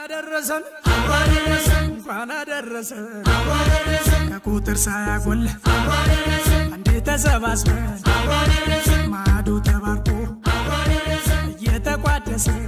አደረሰን እንኳን አደረሰን ከቁጥር ሳያጎል አንዴ ተሰባስበን ማዶ ተባርኮ እየተቋደሰን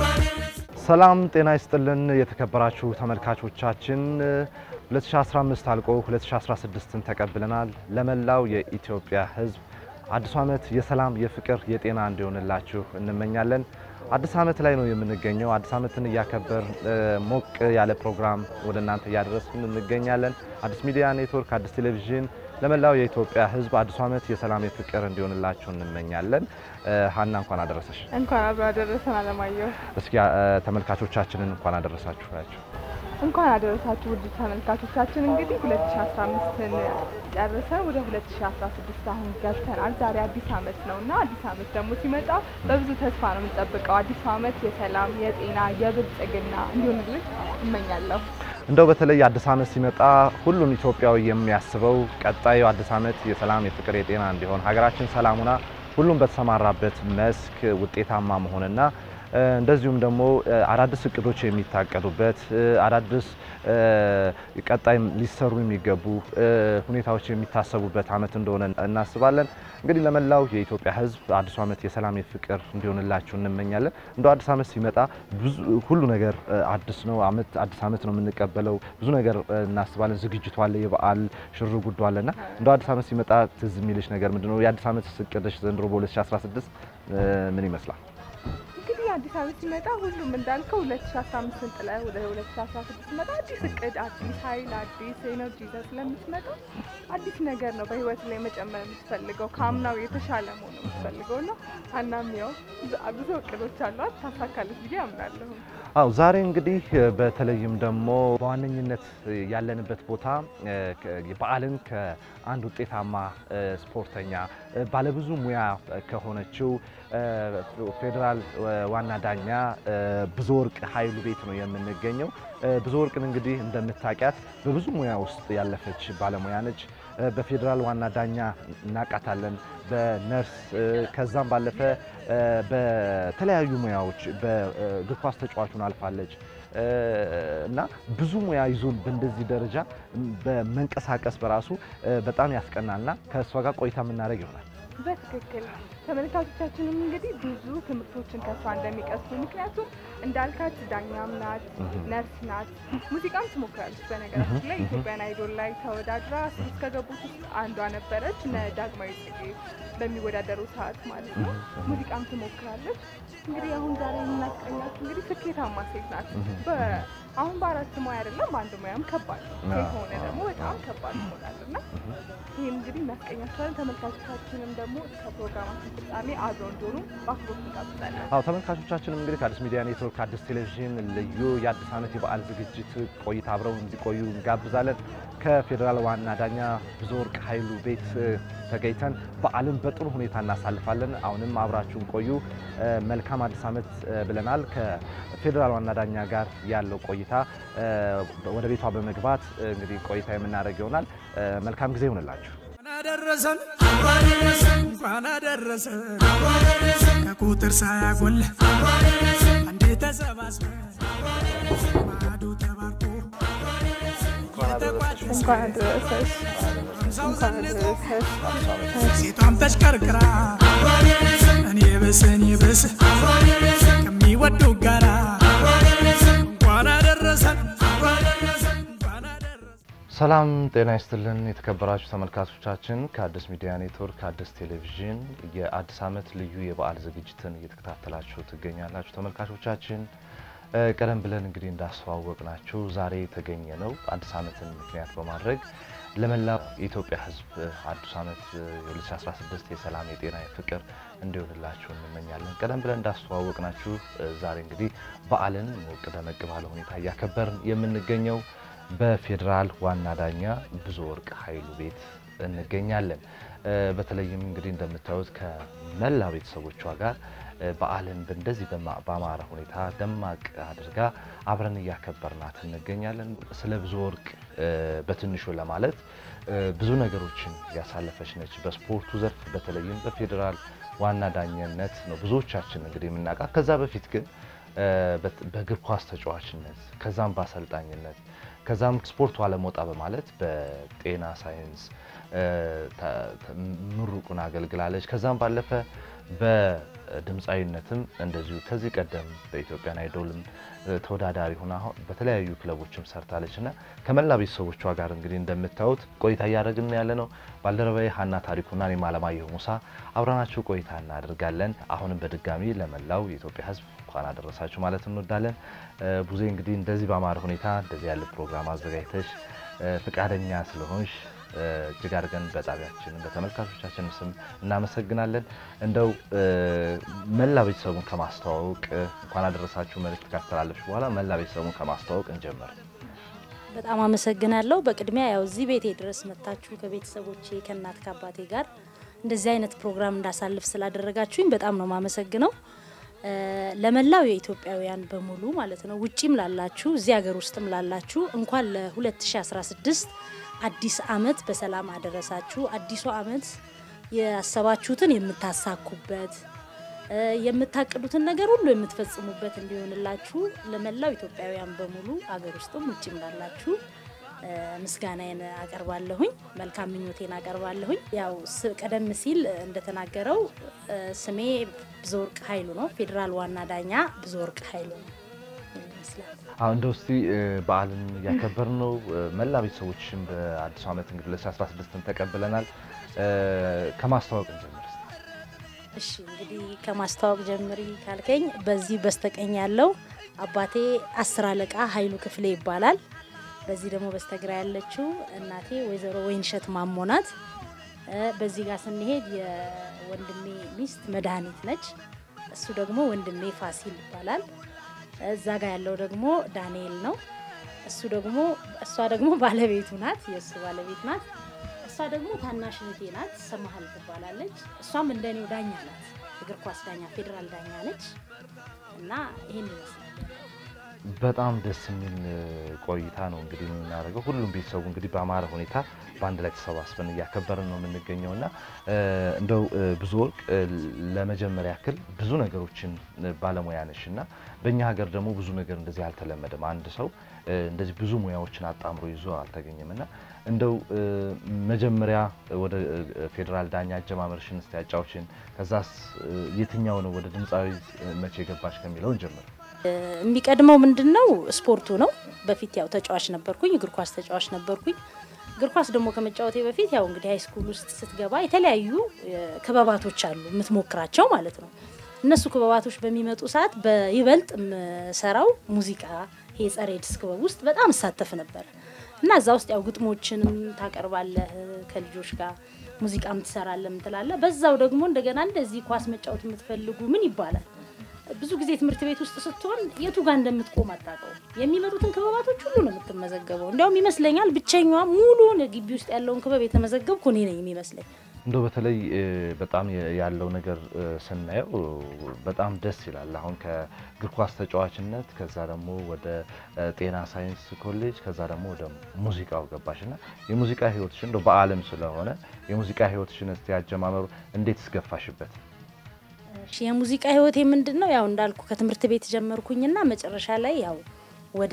ሰላም ጤና ይስጥልን የተከበራችሁ ተመልካቾቻችን 2015 አልቆ 2016ን ተቀብለናል። ለመላው የኢትዮጵያ ሕዝብ አዲሱ ዓመት የሰላም የፍቅር፣ የጤና እንዲሆንላችሁ እንመኛለን። አዲስ ዓመት ላይ ነው የምንገኘው። አዲስ ዓመትን እያከበር ሞቅ ያለ ፕሮግራም ወደ እናንተ እያደረስን እንገኛለን። አዲስ ሚዲያ ኔትወርክ፣ አዲስ ቴሌቪዥን ለመላው የኢትዮጵያ ሕዝብ አዲሱ ዓመት የሰላም የፍቅር እንዲሆንላችሁ እንመኛለን። ሀና እንኳን አደረሰሽ። እንኳን አብሮ አደረሰን። አለማየሁ እስኪ ተመልካቾቻችንን እንኳን አደረሳችሁ ናቸው። እንኳን አደረሳችሁ ውድ ተመልካቾቻችን። እንግዲህ 2015ን ጨርሰን ወደ 2016 አሁን ገብተናል። ዛሬ አዲስ ዓመት ነው እና አዲስ ዓመት ደግሞ ሲመጣ በብዙ ተስፋ ነው የምንጠብቀው። አዲሱ ዓመት የሰላም የጤና የብልጽግና እንዲሆንልን እመኛለሁ። እንደው በተለይ አዲስ ዓመት ሲመጣ ሁሉም ኢትዮጵያዊ የሚያስበው ቀጣዩ አዲስ ዓመት የሰላም የፍቅር የጤና እንዲሆን ሀገራችን ሰላም ሆና ሁሉም በተሰማራበት መስክ ውጤታማ መሆንና እንደዚሁም ደግሞ አዳዲስ እቅዶች የሚታቀዱበት አዳዲስ ቀጣይ ሊሰሩ የሚገቡ ሁኔታዎች የሚታሰቡበት ዓመት እንደሆነ እናስባለን። እንግዲህ ለመላው የኢትዮጵያ ሕዝብ አዲሱ ዓመት የሰላም የፍቅር እንዲሆንላችሁ እንመኛለን። እንደው አዲስ ዓመት ሲመጣ ብዙ ሁሉ ነገር አዲስ ነው። ዓመት አዲስ ዓመት ነው የምንቀበለው። ብዙ ነገር እናስባለን። ዝግጅቱ አለ፣ የበዓል ሽር ጉዱ አለና እንደው አዲስ ዓመት ሲመጣ ትዝ የሚልሽ ነገር ምንድን ነው? የአዲስ ዓመት እቅድሽ ዘንድሮ በ2016 ምን ይመስላል? እንግዲህ አዲስ ዓመት ሲመጣ ሁሉም እንዳልከው 2015ን ጥለ ወደ 2016 ሲመጣ አዲስ እቅድ፣ አዲስ ኃይል፣ አዲስ ኤነርጂ ይዘህ ስለምትመጣ አዲስ ነገር ነው በህይወት ላይ መጨመር የምትፈልገው ከአምናው የተሻለ መሆን ነው የምትፈልገው እና አናም ያው ብዙ እቅዶች አሏት ታሳካለች ብዬ አምናለሁ። አው ዛሬ እንግዲህ በተለይም ደግሞ በዋነኝነት ያለንበት ቦታ በዓልን ከአንድ ውጤታማ ስፖርተኛ ባለብዙ ሙያ ከሆነችው ፌዴራል ዋና ዳኛ ብዙ ወርቅ ኃይሉ ቤት ነው የምንገኘው። ብዙ ወርቅን እንግዲህ እንደምታውቂያት በብዙ ሙያ ውስጥ ያለፈች ባለሙያ ነች። በፌዴራል ዋና ዳኛ እናውቃታለን፣ በነርስ ከዛም ባለፈ በተለያዩ ሙያዎች በእግር ኳስ ተጫዋቹን አልፋለች እና ብዙ ሙያ ይዞን በእንደዚህ ደረጃ በመንቀሳቀስ በራሱ በጣም ያስቀናልና ከእሷ ጋር ቆይታ የምናደርግ ይሆናል። በትክክል ተመልካቾቻችንም እንግዲህ ብዙ ትምህርቶችን ከሷ እንደሚቀስሙ ምክንያቱም እንዳልካት ዳኛም ናት፣ ነርስ ናት፣ ሙዚቃም ትሞክራለች። በነገራችን ላይ ኢትዮጵያን አይዶል ላይ ተወዳድራ እስከ ገቡት ውስጥ አንዷ ነበረች። እነ ዳግማዊ ጽጌ በሚወዳደሩ ሰዓት ማለት ነው። ሙዚቃም ትሞክራለች። እንግዲህ አሁን ዛሬ የምናስቀኛት እንግዲህ ስኬታማ ሴት ናት። አሁን በአራት ሙያ አይደለም በአንድ ሙያም ከባድ ነው። ሴት ሆነ ደግሞ በጣም ከባድ ይሆናል እና ይህም እንግዲህ እናስቀኛቸዋለን። ተመልካቾቻችንም ደግሞ እስከ ፕሮግራማችን ፍጻሜ አብረው እንዲሆኑ በአክብሮት እንጋብዛለን። አዎ ተመልካቾቻችንም እንግዲህ ከአዲስ ሚዲያ ኔትወርክ አዲስ ቴሌቪዥን ልዩ የአዲስ ዓመት የበዓል ዝግጅት ቆይታ አብረው እንዲቆዩ እንጋብዛለን። ከፌዴራል ዋና ዳኛ ብዙ ወርቅ ኃይሉ ቤት ተገኝተን በዓልን በጥሩ ሁኔታ እናሳልፋለን። አሁንም አብራችሁን ቆዩ። መልካም አዲስ ዓመት ብለናል። ከፌዴራል ዋና ዳኛ ጋር ያለው ቆይታ ወደ ቤቷ በመግባት እንግዲህ ቆይታ የምናደርግ ይሆናል። መልካም ጊዜ ይሆንላችሁ። አደረሰን እንኳን አደረሰን ከቁጥር ሳያጎል አንዴ ተሰባስበን ማዶ ተባርኮ እንኳን አደረሰሽ። እንኳን አደረሰሽ። ሴቷን ተሽከርክራ እኔ ብስ እኔ ብስ ከሚወዱ ጋራ እንኳን አደረሰን እንኳን አደረሰን ሰላም ጤና ይስጥልን የተከበራችሁ ተመልካቾቻችን፣ ከአዲስ ሚዲያ ኔትወርክ ከአዲስ ቴሌቪዥን የአዲስ ዓመት ልዩ የበዓል ዝግጅትን እየተከታተላችሁ ትገኛላችሁ። ተመልካቾቻችን ቀደም ብለን እንግዲህ እንዳስተዋወቅናችሁ ዛሬ የተገኘ ነው አዲስ ዓመትን ምክንያት በማድረግ ለመላው የኢትዮጵያ ሕዝብ አዲስ ዓመት የ2016 የሰላም የጤና የፍቅር እንዲሆንላችሁ እንመኛለን። ቀደም ብለን እንዳስተዋወቅናችሁ ዛሬ እንግዲህ በዓልን ሞቅ ደመቅ ባለ ሁኔታ እያከበርን የምንገኘው በፌዴራል ዋና ዳኛ ብዙ ወርቅ ኃይሉ ቤት እንገኛለን። በተለይም እንግዲህ እንደምታዩት ከመላ ቤተሰቦቿ ጋር በዓልን እንደዚህ በአማረ ሁኔታ ደማቅ አድርጋ አብረን እያከበርናት እንገኛለን። ስለ ብዙ ወርቅ በትንሹ ለማለት ብዙ ነገሮችን ያሳለፈች ነች። በስፖርቱ ዘርፍ በተለይም በፌዴራል ዋና ዳኝነት ነው ብዙዎቻችን እንግዲህ የምናውቃት። ከዛ በፊት ግን እ፣ በት- በእግር ኳስ ተጫዋችነት ከዛም በአሰልጣኝነት ከዛም ስፖርቱ ዓለም ወጣ በማለት በጤና ሳይንስ እ፣ ተ- ተ- ምሩቁን አገልግላለች። ከዛም ባለፈ በድምፃዊነትም እንደዚሁ ከዚህ ቀደም በኢትዮጵያን አይዶልም እ፣ ተወዳዳሪ ሆና አሁን በተለያዩ ክለቦችም ሰርታለች እና ከመላ ቤተሰቦቿ ጋር እንግዲህ እንደምታዩት ቆይታ እያደረግን ያለ ነው። ባልደረባዬ ሀና ታሪኩና እኔም አለማየሁ ሙሳ አብረናችሁ ቆይታ እናደርጋለን። አሁንም በድጋሚ ለመላው የኢትዮጵያ ሕዝብ እንኳን አደረሳችሁ ማለት እንወዳለን። እ፣ ቡዜ እንግዲህ እንደዚህ በአማረ ሁኔታ እንደዚህ ያለ ፕሮግራም አዘጋጅተሽ እ፣ ፈቃደኛ ስለሆንሽ እ፣ እጅግ አድርገን በጣቢያችን በተመልካቾቻችን ስም እናመሰግናለን። እንደው እ፣ መላ ቤተሰቡን ከማስተዋወቅ እ፣ እንኳን አደረሳችሁ መልእክት ካስተላለፍሽ በኋላ መላ ቤተሰቡን ከማስተዋወቅ እንጀምር። በጣም አመሰግናለሁ። በቅድሚያ ያው እዚህ ቤቴ ድረስ መጥታችሁ ከቤተሰቦቼ ከእናት ከአባቴ ጋር እንደዚህ አይነት ፕሮግራም እንዳሳልፍ ስላደረጋችሁኝ በጣም ነው ማመሰግነው። እ፣ ለመላው የኢትዮጵያውያን በሙሉ ማለት ነው ውጪም ላላችሁ እዚህ ሀገር ውስጥም ላላችሁ እንኳን ለ2016 አዲስ አመት በሰላም አደረሳችሁ። አዲሱ አመት ያሰባችሁትን የምታሳኩበት እ፣ የምታቅዱትን ነገር ሁሉ የምትፈጽሙበት እንዲሆንላችሁ ለመላው ኢትዮጵያውያን በሙሉ አገር ውስጥም ውጭም ላላችሁ እ፣ ምስጋናዬን አቀርባለሁኝ። መልካም ምኞቴን አቀርባለሁኝ። ያው ስ- ቀደም ሲል እንደተናገረው እ፣ ስሜ ብዙወርቅ ኃይሉ ነው። ፌዴራል ዋና ዳኛ ብዙወርቅ ኃይሉ ነው ይመስላል። አሁን እንደው እስቲ እ፣ በዓልን እያከበርን ነው። እ፣ መላ ቤተሰቦችም በአዲሱ ዓመት እንግዲህ 2016ን ተቀብለናል። እ፣ ከማስተዋወቅ እንጀምር እስቲ። እሺ እንግዲህ ከማስተዋወቅ ጀምሪ ካልከኝ በዚህ በስተቀኝ ያለው አባቴ አስር አለቃ ኃይሉ ክፍሌ ይባላል። በዚህ ደግሞ በስተግራ ያለችው እናቴ ወይዘሮ ወይንሸት ማሞ ናት። እ፣ በዚህ ጋር ስንሄድ የወንድሜ ሚስት መድኃኒት ነች። እሱ ደግሞ ወንድሜ ፋሲል ይባላል። እዛ ጋር ያለው ደግሞ ዳንኤል ነው። እሱ ደግሞ እሷ ደግሞ ባለቤቱ ናት፣ የእሱ ባለቤት ናት። እሷ ደግሞ ታናሽ እህቴ ናት፣ ሰማሃል ትባላለች። እሷም እንደኔው ዳኛ ናት፣ እግር ኳስ ዳኛ፣ ፌዴራል ዳኛ ነች። እና ይህን ይመስላል። በጣም ደስ የሚል እ፣ ቆይታ ነው እንግዲህ የምናደርገው። ሁሉም ቤተሰቡ እንግዲህ በአማረ ሁኔታ በአንድ ላይ ተሰባስበን እያከበርን ነው የምንገኘው እና እ፣ እንደው እ፣ ብዙ ወርቅ እ፣ ለመጀመሪያ ያክል ብዙ ነገሮችን እ፣ ባለሙያ ነሽ እና በእኛ ሀገር ደግሞ ብዙ ነገር እንደዚህ አልተለመደም። አንድ ሰው እ፣ እንደዚህ ብዙ ሙያዎችን አጣምሮ ይዞ አልተገኘም እና እንደው እ፣ መጀመሪያ ወደ እ፣ ፌዴራል ዳኛ አጀማመርሽን እስቲ ያጫውችን። ከዛስ እ፣ የትኛው ነው ወደ ድምፃዊ እ፣ መቼ ገባሽ ከሚለው እንጀምር። የሚቀድመው ምንድን ነው? ስፖርቱ ነው። በፊት ያው ተጫዋች ነበርኩኝ፣ እግር ኳስ ተጫዋች ነበርኩኝ። እግር ኳስ ደግሞ ከመጫወቴ በፊት ያው እንግዲህ ሃይ ስኩል ውስጥ ስትገባ የተለያዩ እ፣ ክበባቶች አሉ የምትሞክራቸው ማለት ነው። እነሱ ክበባቶች በሚመጡ ሰዓት በይበልጥ የምሰራው ሙዚቃ ይሄ ጸረ ኤድስ ክበብ ውስጥ በጣም እሳተፍ ነበር እና እዛ ውስጥ ያው ግጥሞችንም ታቀርባለህ ከልጆች ጋር ሙዚቃም ትሰራለህ ምትላለህ። በዛው ደግሞ እንደገና እንደዚህ ኳስ መጫወት የምትፈልጉ ምን ይባላል ብዙ ጊዜ ትምህርት ቤት ውስጥ ስትሆን የቱ ጋር እንደምትቆም አታውቀውም። የሚመጡትን ክበባቶች ሁሉ ነው የምትመዘገበው። እንዲያውም ይመስለኛል ብቸኛዋ ሙሉን ግቢ ውስጥ ያለውን ክበብ የተመዘገብኩ እኔ ነኝ የሚመስለኝ። እንደው በተለይ እ፣ በጣም የ- ያለው ነገር እ፣ ስናየው እ፣ በጣም ደስ ይላል። አሁን ከእግር ኳስ ተጫዋችነት ከዛ ደግሞ ወደ እ፣ ጤና ሳይንስ ኮሌጅ ከዛ ደግሞ ወደ ሙዚቃው ገባሽ እና የሙዚቃ ህይወትሽን እንደው በዓለም ስለሆነ የሙዚቃ ህይወትሽን እስቲ ያጀማመሩ እንዴት ስገፋሽበት? እሺ የሙዚቃ ህይወቴ ምንድን ነው? ያው እንዳልኩ ከትምህርት ቤት ጀመርኩኝና መጨረሻ ላይ ያው ወደ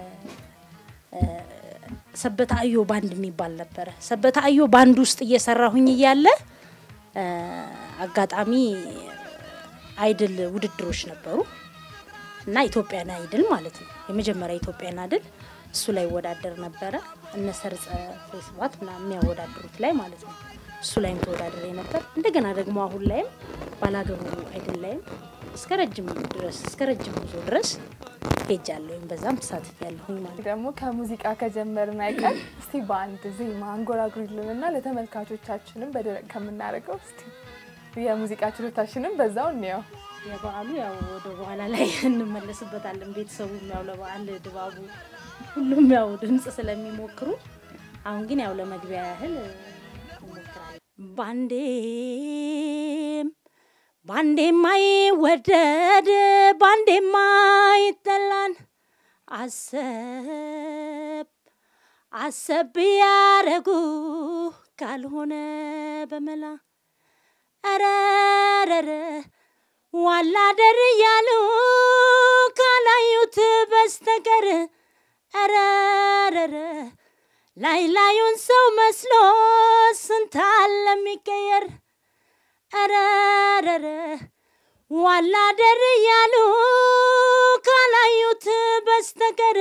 እ፣ ሰበታ አዮ ባንድ የሚባል ነበረ። ሰበታ አዮ ባንድ ውስጥ እየሰራሁኝ እያለ እ፣ አጋጣሚ አይድል ውድድሮች ነበሩ እና ኢትዮጵያን አይድል ማለት ነው የመጀመሪያ ኢትዮጵያን አይድል እሱ ላይ ይወዳደር ነበረ። እነ ሰርጸ ፌስባት ምናምን የሚያወዳድሩት ላይ ማለት ነው። እሱ ላይም ተወዳድሬ ነበር። እንደገና ደግሞ አሁን ላይም ባላገሩ አይድል ላይም እስከ ረጅም ድረስ እስከ ረጅም ጉዞ ድረስ ሄጃለሁኝ። በዛም ተሳትፍ ያለሁኝ ማለት ነው። ደግሞ ከሙዚቃ ከጀመርን አይቀር እስቲ በአንድ ዜማ አንጎራጉሪልንና ለተመልካቾቻችንም በደረቅ ከምናደርገው እስቲ የሙዚቃ ችሎታችንም በዛው እንየው። የበዓሉ ያው ወደ በኋላ ላይ እንመለስበታለን። ቤተሰቡም ያው ለበዓል ድባቡ ሁሉም ያው ድምፅ ስለሚሞክሩ አሁን ግን ያው ለመግቢያ ያህል እንሞክራለን። ባንዴም ባንዴም አይወደድ ባንዴም አይጠላን አሰብ አሰብ ያረጉ ካልሆነ በመላ አረረረ ዋላደር እያሉ ካላዩት በስተቀር ረረረ ላይ ላዩን ሰው መስሎ ስንታል ለሚቀየር ረረረ ዋላደር እያሉ ካላዩት በስተቀር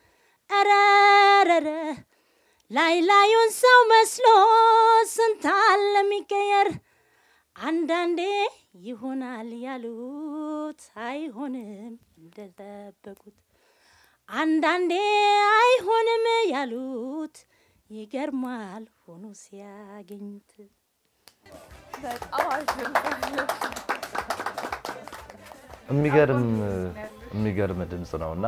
ረረረ ላይ ላዩን ሰው መስሎ ስንታል ለሚቀየር አንዳንዴ ይሆናል ያሉት አይሆንም እንደጠበቁት፣ አንዳንዴ አይሆንም ያሉት ይገርማል ሆኖ ሲያገኙት። በጣም አሪፍ የሚገርም የሚገርም ድምጽ ነው እና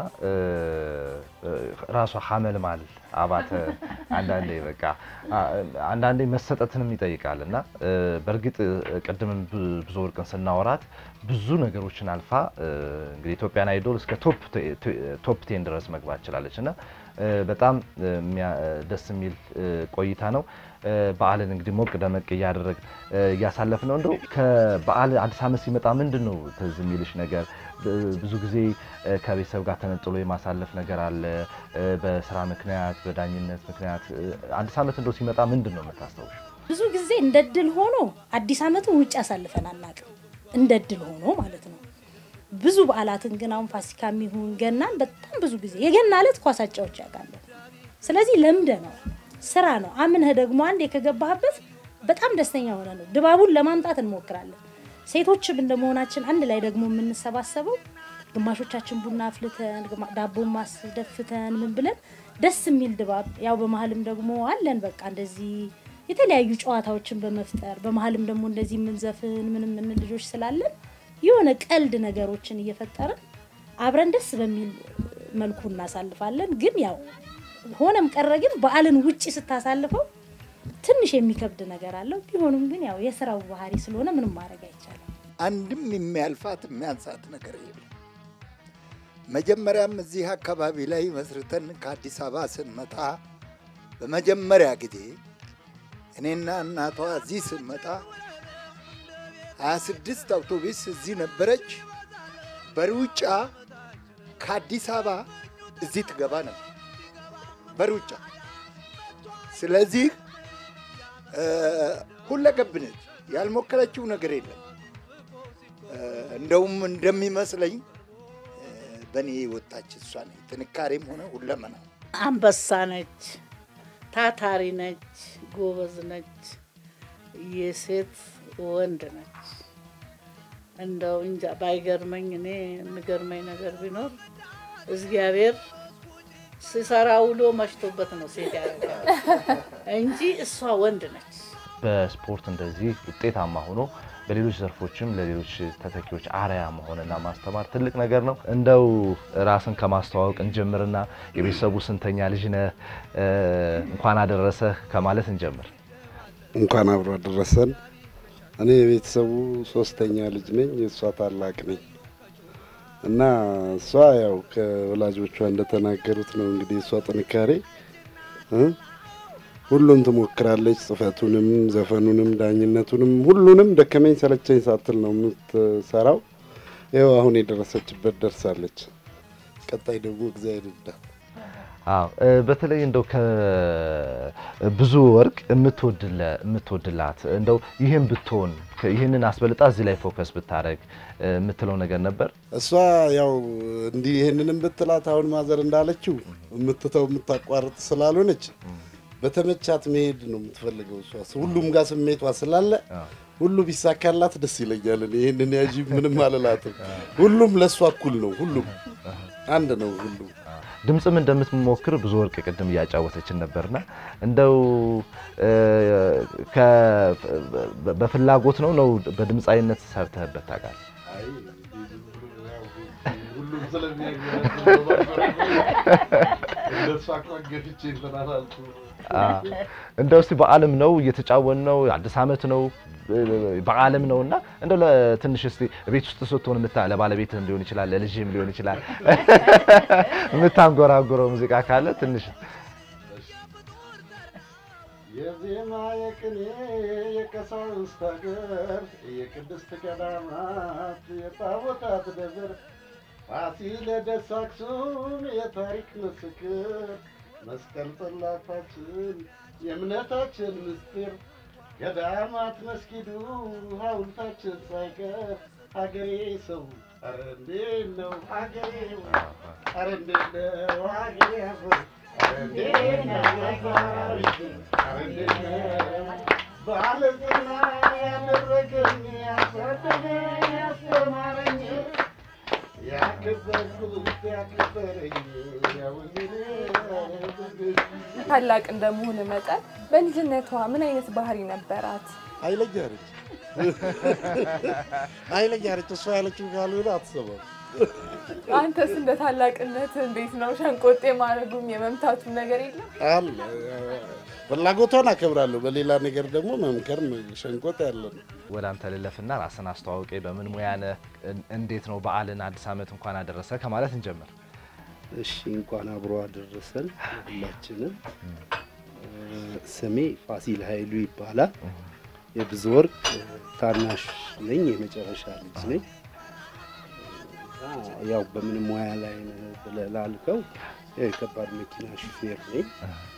ራሷ ሀመልማል አባተ አንዳንዴ በቃ አንዳንዴ መሰጠትንም ይጠይቃል እና በእርግጥ ቅድምም ብዙ ወርቅን ስናወራት ብዙ ነገሮችን አልፋ እንግዲህ ኢትዮጵያን አይዶል እስከ ቶፕ ቴን ድረስ መግባት ችላለች እና በጣም ደስ የሚል ቆይታ ነው። በዓልን እንግዲህ ሞቅ ደመቅ እያደረግ እያሳለፍ ነው። እንደው ከበዓል አዲስ ዓመት ሲመጣ ምንድን ነው ትዝ የሚልሽ ነገር? ብዙ ጊዜ ከቤተሰብ ጋር ተነጥሎ የማሳለፍ ነገር አለ። በስራ ምክንያት፣ በዳኝነት ምክንያት አዲስ ዓመት እንደው ሲመጣ ምንድን ነው የምታስታውሽ? ብዙ ጊዜ እንደ ድል ሆኖ አዲስ ዓመትን ውጭ አሳልፈን አናውቅም። እንደ ድል ሆኖ ማለት ነው። ብዙ በዓላትን ግን አሁን ፋሲካ የሚሆን ገናን በጣም ብዙ ጊዜ የገና ዕለት ኳስ አጫዎች ያውቃለሁ። ስለዚህ ለምደ ነው ስራ ነው። አምነህ ደግሞ አንዴ ከገባህበት በጣም ደስተኛ ሆነ ነው ድባቡን ለማምጣት እንሞክራለን። ሴቶችም እንደመሆናችን አንድ ላይ ደግሞ የምንሰባሰበው ግማሾቻችን ቡና አፍልተን ዳቦ ማስደፍተን ምን ብለን ደስ የሚል ድባብ ያው በመሀልም ደግሞ አለን በቃ እንደዚህ የተለያዩ ጨዋታዎችን በመፍጠር በመሀልም ደግሞ እንደዚህ የምንዘፍን ምንም ምን ልጆች ስላለን የሆነ ቀልድ ነገሮችን እየፈጠርን አብረን ደስ በሚል መልኩ እናሳልፋለን። ግን ያው ሆነም ቀረ ግን በዓልን ውጪ ስታሳልፈው ትንሽ የሚከብድ ነገር አለው። ቢሆንም ግን ያው የስራው ባህሪ ስለሆነ ምንም ማድረግ አይቻልም። አንድም የሚያልፋት የሚያንሳት ነገር የለም። መጀመሪያም እዚህ አካባቢ ላይ መስርተን ከአዲስ አበባ ስንመጣ በመጀመሪያ ጊዜ እኔና እናቷ እዚህ ስንመጣ ሀያ ስድስት አውቶቡስ እዚህ ነበረች። በሩጫ ከአዲስ አበባ እዚህ ትገባ ነበር በሩጫ። ስለዚህ ሁለገብ ነች፣ ያልሞከረችው ነገር የለም። እንደውም እንደሚመስለኝ በእኔ ወጣች እሷ ነች። ጥንካሬም ሆነ ሁለመና አንበሳ ነች፣ ታታሪ ነች፣ ጎበዝ ነች፣ የሴት ወንድ ነች። እንደው እንጃ ባይገርመኝ እኔ የሚገርመኝ ነገር ቢኖር እግዚአብሔር ሲሰራ ውሎ መሽቶበት ነው ሴት ያደርጋል እንጂ እሷ ወንድ ነች። በስፖርት እንደዚህ ውጤታማ ሆኖ በሌሎች ዘርፎችም ለሌሎች ተተኪዎች አርያ መሆንና ማስተማር ትልቅ ነገር ነው። እንደው ራስን ከማስተዋወቅ እንጀምርና የቤተሰቡ ስንተኛ ልጅ ነህ? እንኳን አደረሰህ ከማለት እንጀምር። እንኳን አብሮ አደረሰን። እኔ የቤተሰቡ ሶስተኛ ልጅ ነኝ፣ የእሷ ታላቅ ነኝ እና እሷ ያው ከወላጆቿ እንደተናገሩት ነው እንግዲህ እሷ ጥንካሬ ሁሉን ትሞክራለች። ጽፈቱንም፣ ዘፈኑንም፣ ዳኝነቱንም ሁሉንም ደከመኝ ሰለቸኝ ሳትል ነው የምትሰራው። ይኸው አሁን የደረሰችበት ደርሳለች። ቀጣይ ደግሞ እግዚአብሔር ይርዳል። አዎ በተለይ እንደው ከብዙ ወርቅ የምትወድላት እንደው ይህን ብትሆን ይህንን አስበልጣ እዚህ ላይ ፎከስ ብታደረግ የምትለው ነገር ነበር። እሷ ያው እንዲህ ይህንንም ብትላት አሁን ማዘር እንዳለችው የምትተው የምታቋርጥ ስላልሆነች በተመቻት መሄድ ነው የምትፈልገው። እሷ ሁሉም ጋር ስሜቷ ስላለ ሁሉ ቢሳካላት ደስ ይለኛል። እኔ ይህንን ያዥ ምንም አልላትም። ሁሉም ለእሷ እኩል ነው። ሁሉም አንድ ነው። ሁሉም ድምፅም እንደምትሞክር ብዙ ወርቅ ቅድም እያጫወተችን ነበርና እንደው በፍላጎት ነው ነው በድምፃዊነት ሰርተህበት ታውቃለህ? እንደው እስቲ በዓለም ነው እየተጫወን ነው፣ አዲስ ዓመት ነው በዓለም ነው እና እንደው ለትንሽ እስቲ ቤት ውስጥ ስትሆን ምታ ለባለቤትህም ሊሆን ይችላል ለልጅህም ሊሆን ይችላል የምታንጎራጉረው ሙዚቃ ካለ ትንሽ የዜማ የቅኔ የቀሳውስት ሀገር የቅድስት ገዳማት የጣዖታት ደብር ፋሲለደስ አክሱም የታሪክ ምስክር መስቀል ጽላታችን የእምነታችን ምስጢር ገዳማት መስጊዱ ሐውልታችን ሳይቀር ሀገሬ ሰው ኧረ እንዴት ነው ሀገሬ ኧረ እንዴት ነው ሀገሬ አፈር ኧረ እንዴት ነው ሀገሬ ኧረ እንዴት ነው ባለዝና ያደረገኝ ያሳደገኝ ያስተማረኝ ያከበርኩት ያከበረኝ ያውልኔ ታላቅ እንደመሆን መጠን በልጅነቷ ምን አይነት ባህሪ ነበራት? ኃይለኛ ነች ኃይለኛ ነች። እሷ ያለችው ካልሆነ አትሰማም። አንተስ እንደ ታላቅነት እንዴት ነው? ሸንቆጤ ማድረጉም የመምታቱም ነገር የለም? አለ ፍላጎቷን አከብራለሁ። በሌላ ነገር ደግሞ መምከር ሸንቆጥ ያለ ነው። ወደ አንተ ልለፍና ራስን አስተዋውቄ በምን ሙያ ነህ? እን- እንዴት ነው በዓልን አዲስ ዓመት እንኳን አደረሰ ከማለት እንጀምር። እሺ እንኳን አብሮ አደረሰን ሁላችንም። ስሜ ፋሲል ኃይሉ ይባላል። የብዙ ወርቅ ታናሽ ነኝ፣ የመጨረሻ ልጅ ነኝ። እና ያው በምን ሙያ ላይ ነህ ብለህ ላልከው የከባድ መኪና ሹፌር ነኝ፣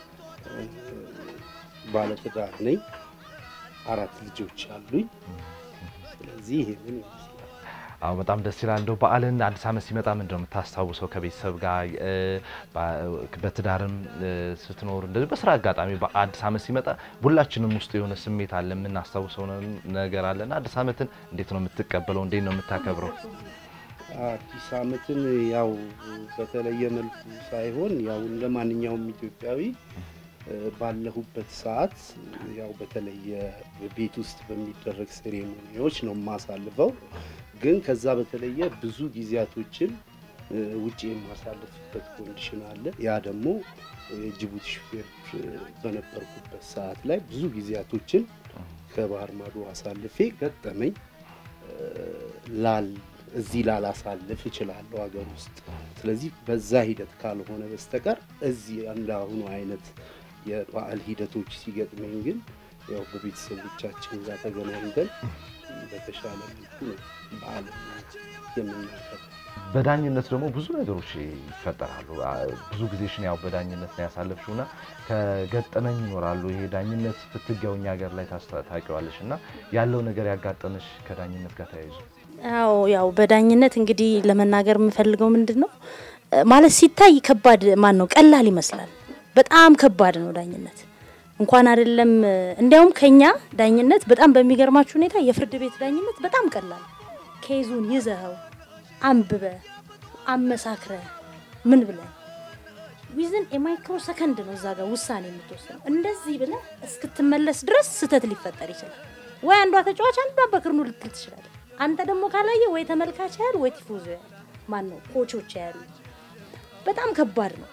ባለትዳር ነኝ፣ አራት ልጆች አሉኝ። ስለዚህ ይሄንን ይመስላል። አዎ በጣም ደስ ይላል። እንደው በዓልን አዲስ ዓመት ሲመጣ ምንድን ነው የምታስታውሰው? ከቤተሰብ ጋር እ፣ በ- በትዳርም እ፣ ስትኖር እንደዚህ በስራ አጋጣሚ በአዲስ ዓመት ሲመጣ ሁላችንም ውስጥ የሆነ ስሜት አለ፣ የምናስታውሰው ነ- ነገር አለ እና አዲስ ዓመትን እንዴት ነው የምትቀበለው? እንዴት ነው የምታከብረው? አዲስ ዓመትን ያው በተለየ መልኩ ሳይሆን ያው እንደ ማንኛውም ኢትዮጵያዊ እ፣ ባለሁበት ሰዓት ያው በተለየ ቤት ውስጥ በሚደረግ ሴሬሞኒዎች ነው የማሳልፈው። ግን ከዛ በተለየ ብዙ ጊዜያቶችን እ፣ ውጭ የማሳልፍበት ኮንዲሽን አለ። ያ ደግሞ የጅቡቲ ሹፌር እ፣ በነበርኩበት ሰዓት ላይ ብዙ ጊዜያቶችን ከባህር ማዶ አሳልፌ ገጠመኝ እ፣ ላል እዚህ ላላሳልፍ እችላለሁ ሀገር ውስጥ። ስለዚህ በዛ ሂደት ካልሆነ በስተቀር እዚህ እንዳሁኑ አይነት የበዓል ሂደቶች ሲገጥመኝ ግን ያው በቤተሰቦቻችን ጋር ተገናኝተን በተሻለ መልኩ ነው በዓል የምናከብረው። በዳኝነት ደግሞ ብዙ ነገሮች ይፈጠራሉ። አ፣ ብዙ ጊዜሽን ያው በዳኝነት ነው ያሳለፍሽው እና ከገጠመኝ ይኖራሉ። ይሄ ዳኝነት ፍትጊያው እኛ ሀገር ላይ ታስታ- ታውቂዋለሽ እና ያለው ነገር ያጋጠመሽ ከዳኝነት ጋር ተያይዞ አዎ ያው በዳኝነት እንግዲህ ለመናገር የምፈልገው ምንድን ነው እ፣ ማለት ሲታይ ከባድ ማን ነው ቀላል ይመስላል። በጣም ከባድ ነው ዳኝነት እንኳን አይደለም እ፣ እንዲያውም ከኛ ዳኝነት በጣም በሚገርማችሁ ሁኔታ የፍርድ ቤት ዳኝነት በጣም ቀላል ኬዙን ይዘኸው አንብበ አመሳክረ ምን ብለ ዊዝን የማይክሮ ሰከንድ ነው እዛ ጋር ውሳኔ የምትወስነው። እንደዚህ ብለ እስክትመለስ ድረስ ስህተት ሊፈጠር ይችላል። ወይ አንዷ ተጫዋች አንዷ በክርኑ ልትል ትችላለ። አንተ ደግሞ ካላየ ወይ ተመልካች ያህል ወይ ቲፎዞ ያህል ማን ነው ኮቾች ያሉ በጣም ከባድ ነው።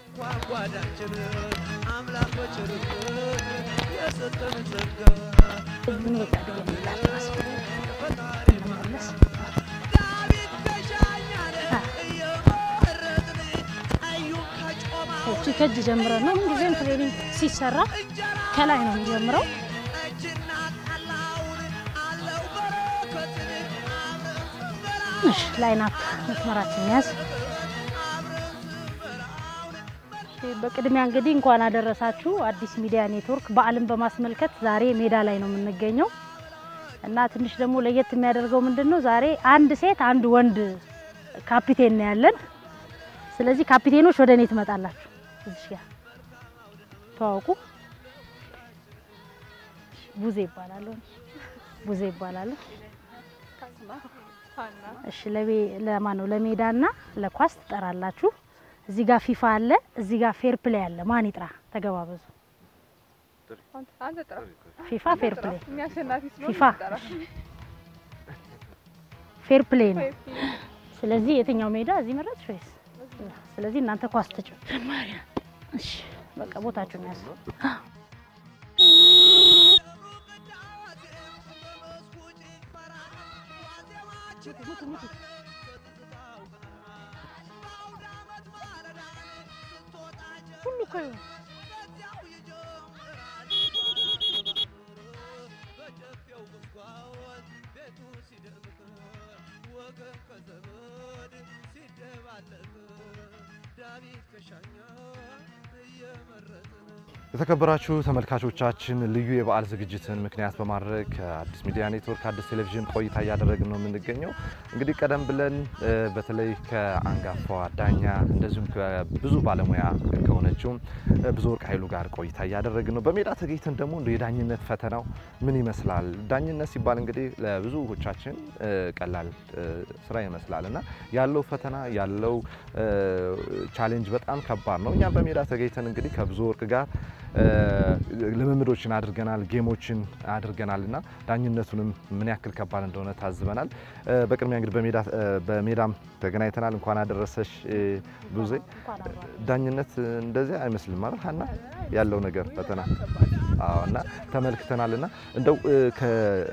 ህዝቡን በቃ ብዬ ላጥራስ እንመለስ። እቺ ከእጅ ጀምረን ነው ምንጊዜም ትሬኒንግ ሲሰራ ከላይ ነው የሚጀምረው። እሺ ላይን አፕ መስመራችን ያዝ። እሺ፣ በቅድሚያ እንግዲህ እንኳን አደረሳችሁ አዲስ ሚዲያ ኔትወርክ በዓልን በማስመልከት ዛሬ ሜዳ ላይ ነው የምንገኘው እና ትንሽ ደግሞ ለየት የሚያደርገው ምንድን ነው ዛሬ አንድ ሴት አንድ ወንድ ካፒቴን ነው ያለን። ስለዚህ ካፒቴኖች ወደ እኔ ትመጣላችሁ። እዚህ ጋር ተዋውቁ። ቡዜ ይባላሉ። ቡዜ ይባላሉ። እሺ ለቤ ለማን ነው ለሜዳና ለኳስ ትጠራላችሁ። እዚህ ጋር ፊፋ አለ፣ እዚህ ጋር ፌር ፕሌይ አለ። ማን ይጥራ? ተገባበዙ። አንተ ጥራ። ፊፋ ፌር ፕሌይ እኔ አሸናፊ ስለሆንኩ ፊፋ ጥራ። ፌር ፕሌይ ነው። ስለዚህ የትኛው ሜዳ እዚህ መረጥሽ ወይስ? ስለዚህ እናንተ ኳስ ተጫወቱ። እሺ በቃ ቦታችሁን ያዙ። ሁሉ እኮ ይሁን የተከበራችሁ ተመልካቾቻችን ልዩ የበዓል ዝግጅትን ምክንያት በማድረግ ከአዲስ ሚዲያ ኔትወርክ አዲስ ቴሌቪዥን ቆይታ እያደረግን ነው የምንገኘው። እንግዲህ ቀደም ብለን እ በተለይ ከአንጋፋዋ ዳኛ እንደዚሁም ከብዙ ባለሙያ ከሆነችውም እ ብዙ ወርቅ ኃይሉ ጋር ቆይታ እያደረግን ነው። በሜዳ ተገኝተን ደግሞ እንደ የዳኝነት ፈተናው ምን ይመስላል? ዳኝነት ሲባል እንግዲህ ለብዙዎቻችን እ ቀላል እ ስራ ይመስላል እና ያለው ፈተና ያለው እ ቻሌንጅ በጣም ከባድ ነው። እኛም በሜዳ ተገኝተን እንግዲህ ከብዙ ወርቅ ጋር እ ልምምዶችን አድርገናል፣ ጌሞችን አድርገናል እና ዳኝነቱንም ምን ያክል ከባድ እንደሆነ ታዝበናል። እ በቅድሚያ እንግዲህ በሜዳ እ በሜዳም ተገናኝተናል። እንኳን አደረሰሽ እ ብዙ ዳኝነት እንደዚህ አይመስልም ማለት ሀና ያለው ነገር ፈተና አዎ እና ተመልክተናል እና እንደው እ ከ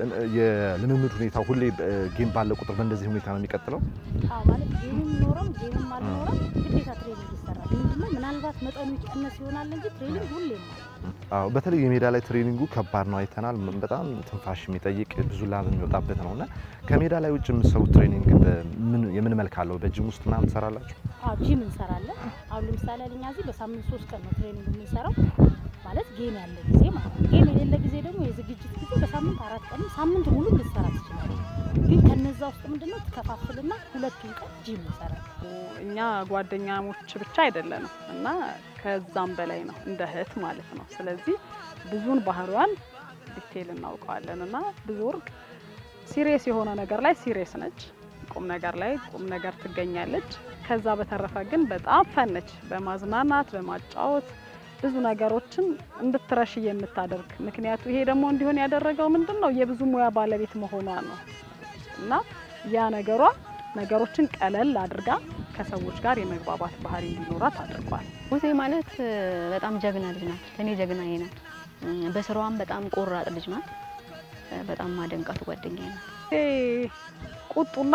የልምምድ ሁኔታ ሁሌ እ ጌም ባለ ቁጥር በእንደዚህ ሁኔታ ነው የሚቀጥለው? አዎ ማለት ጌምም ኖረም ጌምም አልኖረም ግዴታ ትሬኒንግ ይሰራል። ምንድነው ምናልባት መጠኑ ይቀነስ ይሆናል እንጂ ትሬኒንግ ሁሌም አለ። አዎ በተለይ የሜዳ ላይ ትሬኒንጉ ከባድ ነው አይተናል። ም- በጣም ትንፋሽ የሚጠይቅ ብዙ ላብ የሚወጣበት ነው እና ከሜዳ ላይ ውጭ የምትሰሩት ትሬኒንግ በምን የምን መልክ አለው? በጂም ውስጥ ምናምን ትሰራላችሁ? አዎ ጂም እንሰራለን። አሁን ለምሳሌ እኛ እዚህ በሳምንት ሶስት ቀን ነው ትሬኒንግ የምንሰራው ማለት ጌም ያለ ጊዜ ማለት ነው። ጌም የሌለ ጊዜ ደግሞ የዝግጅት ጊዜ በሳምንት አራት ቀን ሳምንት ሙሉ ልትሰራ ትችላለች። ግን ከነዛ ውስጥ ምንድነው ትከፋፍልና ሁለቱን ቀን ጂም እንሰራለን። እኛ ጓደኛሞች ብቻ አይደለንም እና ከዛም በላይ ነው እንደ እህት ማለት ነው። ስለዚህ ብዙን ባህሪዋን ዲቴይል እናውቀዋለን እና ብዙ ወርቅ ሲሪየስ የሆነ ነገር ላይ ሲሪየስ ነች፣ ቁም ነገር ላይ ቁም ነገር ትገኛለች። ከዛ በተረፈ ግን በጣም ፈን ነች። በማዝናናት በማጫወት ብዙ ነገሮችን እንድትረሽ የምታደርግ ምክንያቱ ይሄ ደግሞ እንዲሆን ያደረገው ምንድን ነው የብዙ ሙያ ባለቤት መሆኗ ነው እና ያ ነገሯ ነገሮችን ቀለል አድርጋ ከሰዎች ጋር የመግባባት ባህሪ እንዲኖራት አድርጓል። ሙሴ ማለት እ፣ በጣም ጀግና ልጅ ናት። ለእኔ ጀግናዬ ናት። እ፣ በስራዋም በጣም ቆራጥ ልጅ ናት። እ፣ በጣም ማደንቃት ጓደኛዬ ናት። ይሄ ቁጡና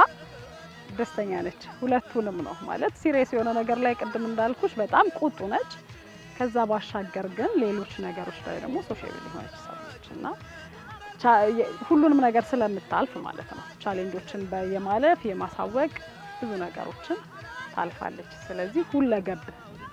ደስተኛ ነች። ሁለቱንም ነው ማለት ሲሪየስ የሆነ ነገር ላይ ቅድም እንዳልኩሽ በጣም ቁጡ ነች። ከዛ ባሻገር ግን ሌሎች ነገሮች ላይ ደግሞ ሶሻብል የሆነች ሰው ነች እና ቻ- የ- ሁሉንም ነገር ስለምታልፍ ማለት ነው ቻሌንጆችን በ- የማለፍ የማሳወቅ ብዙ ነገሮችን ታልፋለች። ስለዚህ ሁለገብ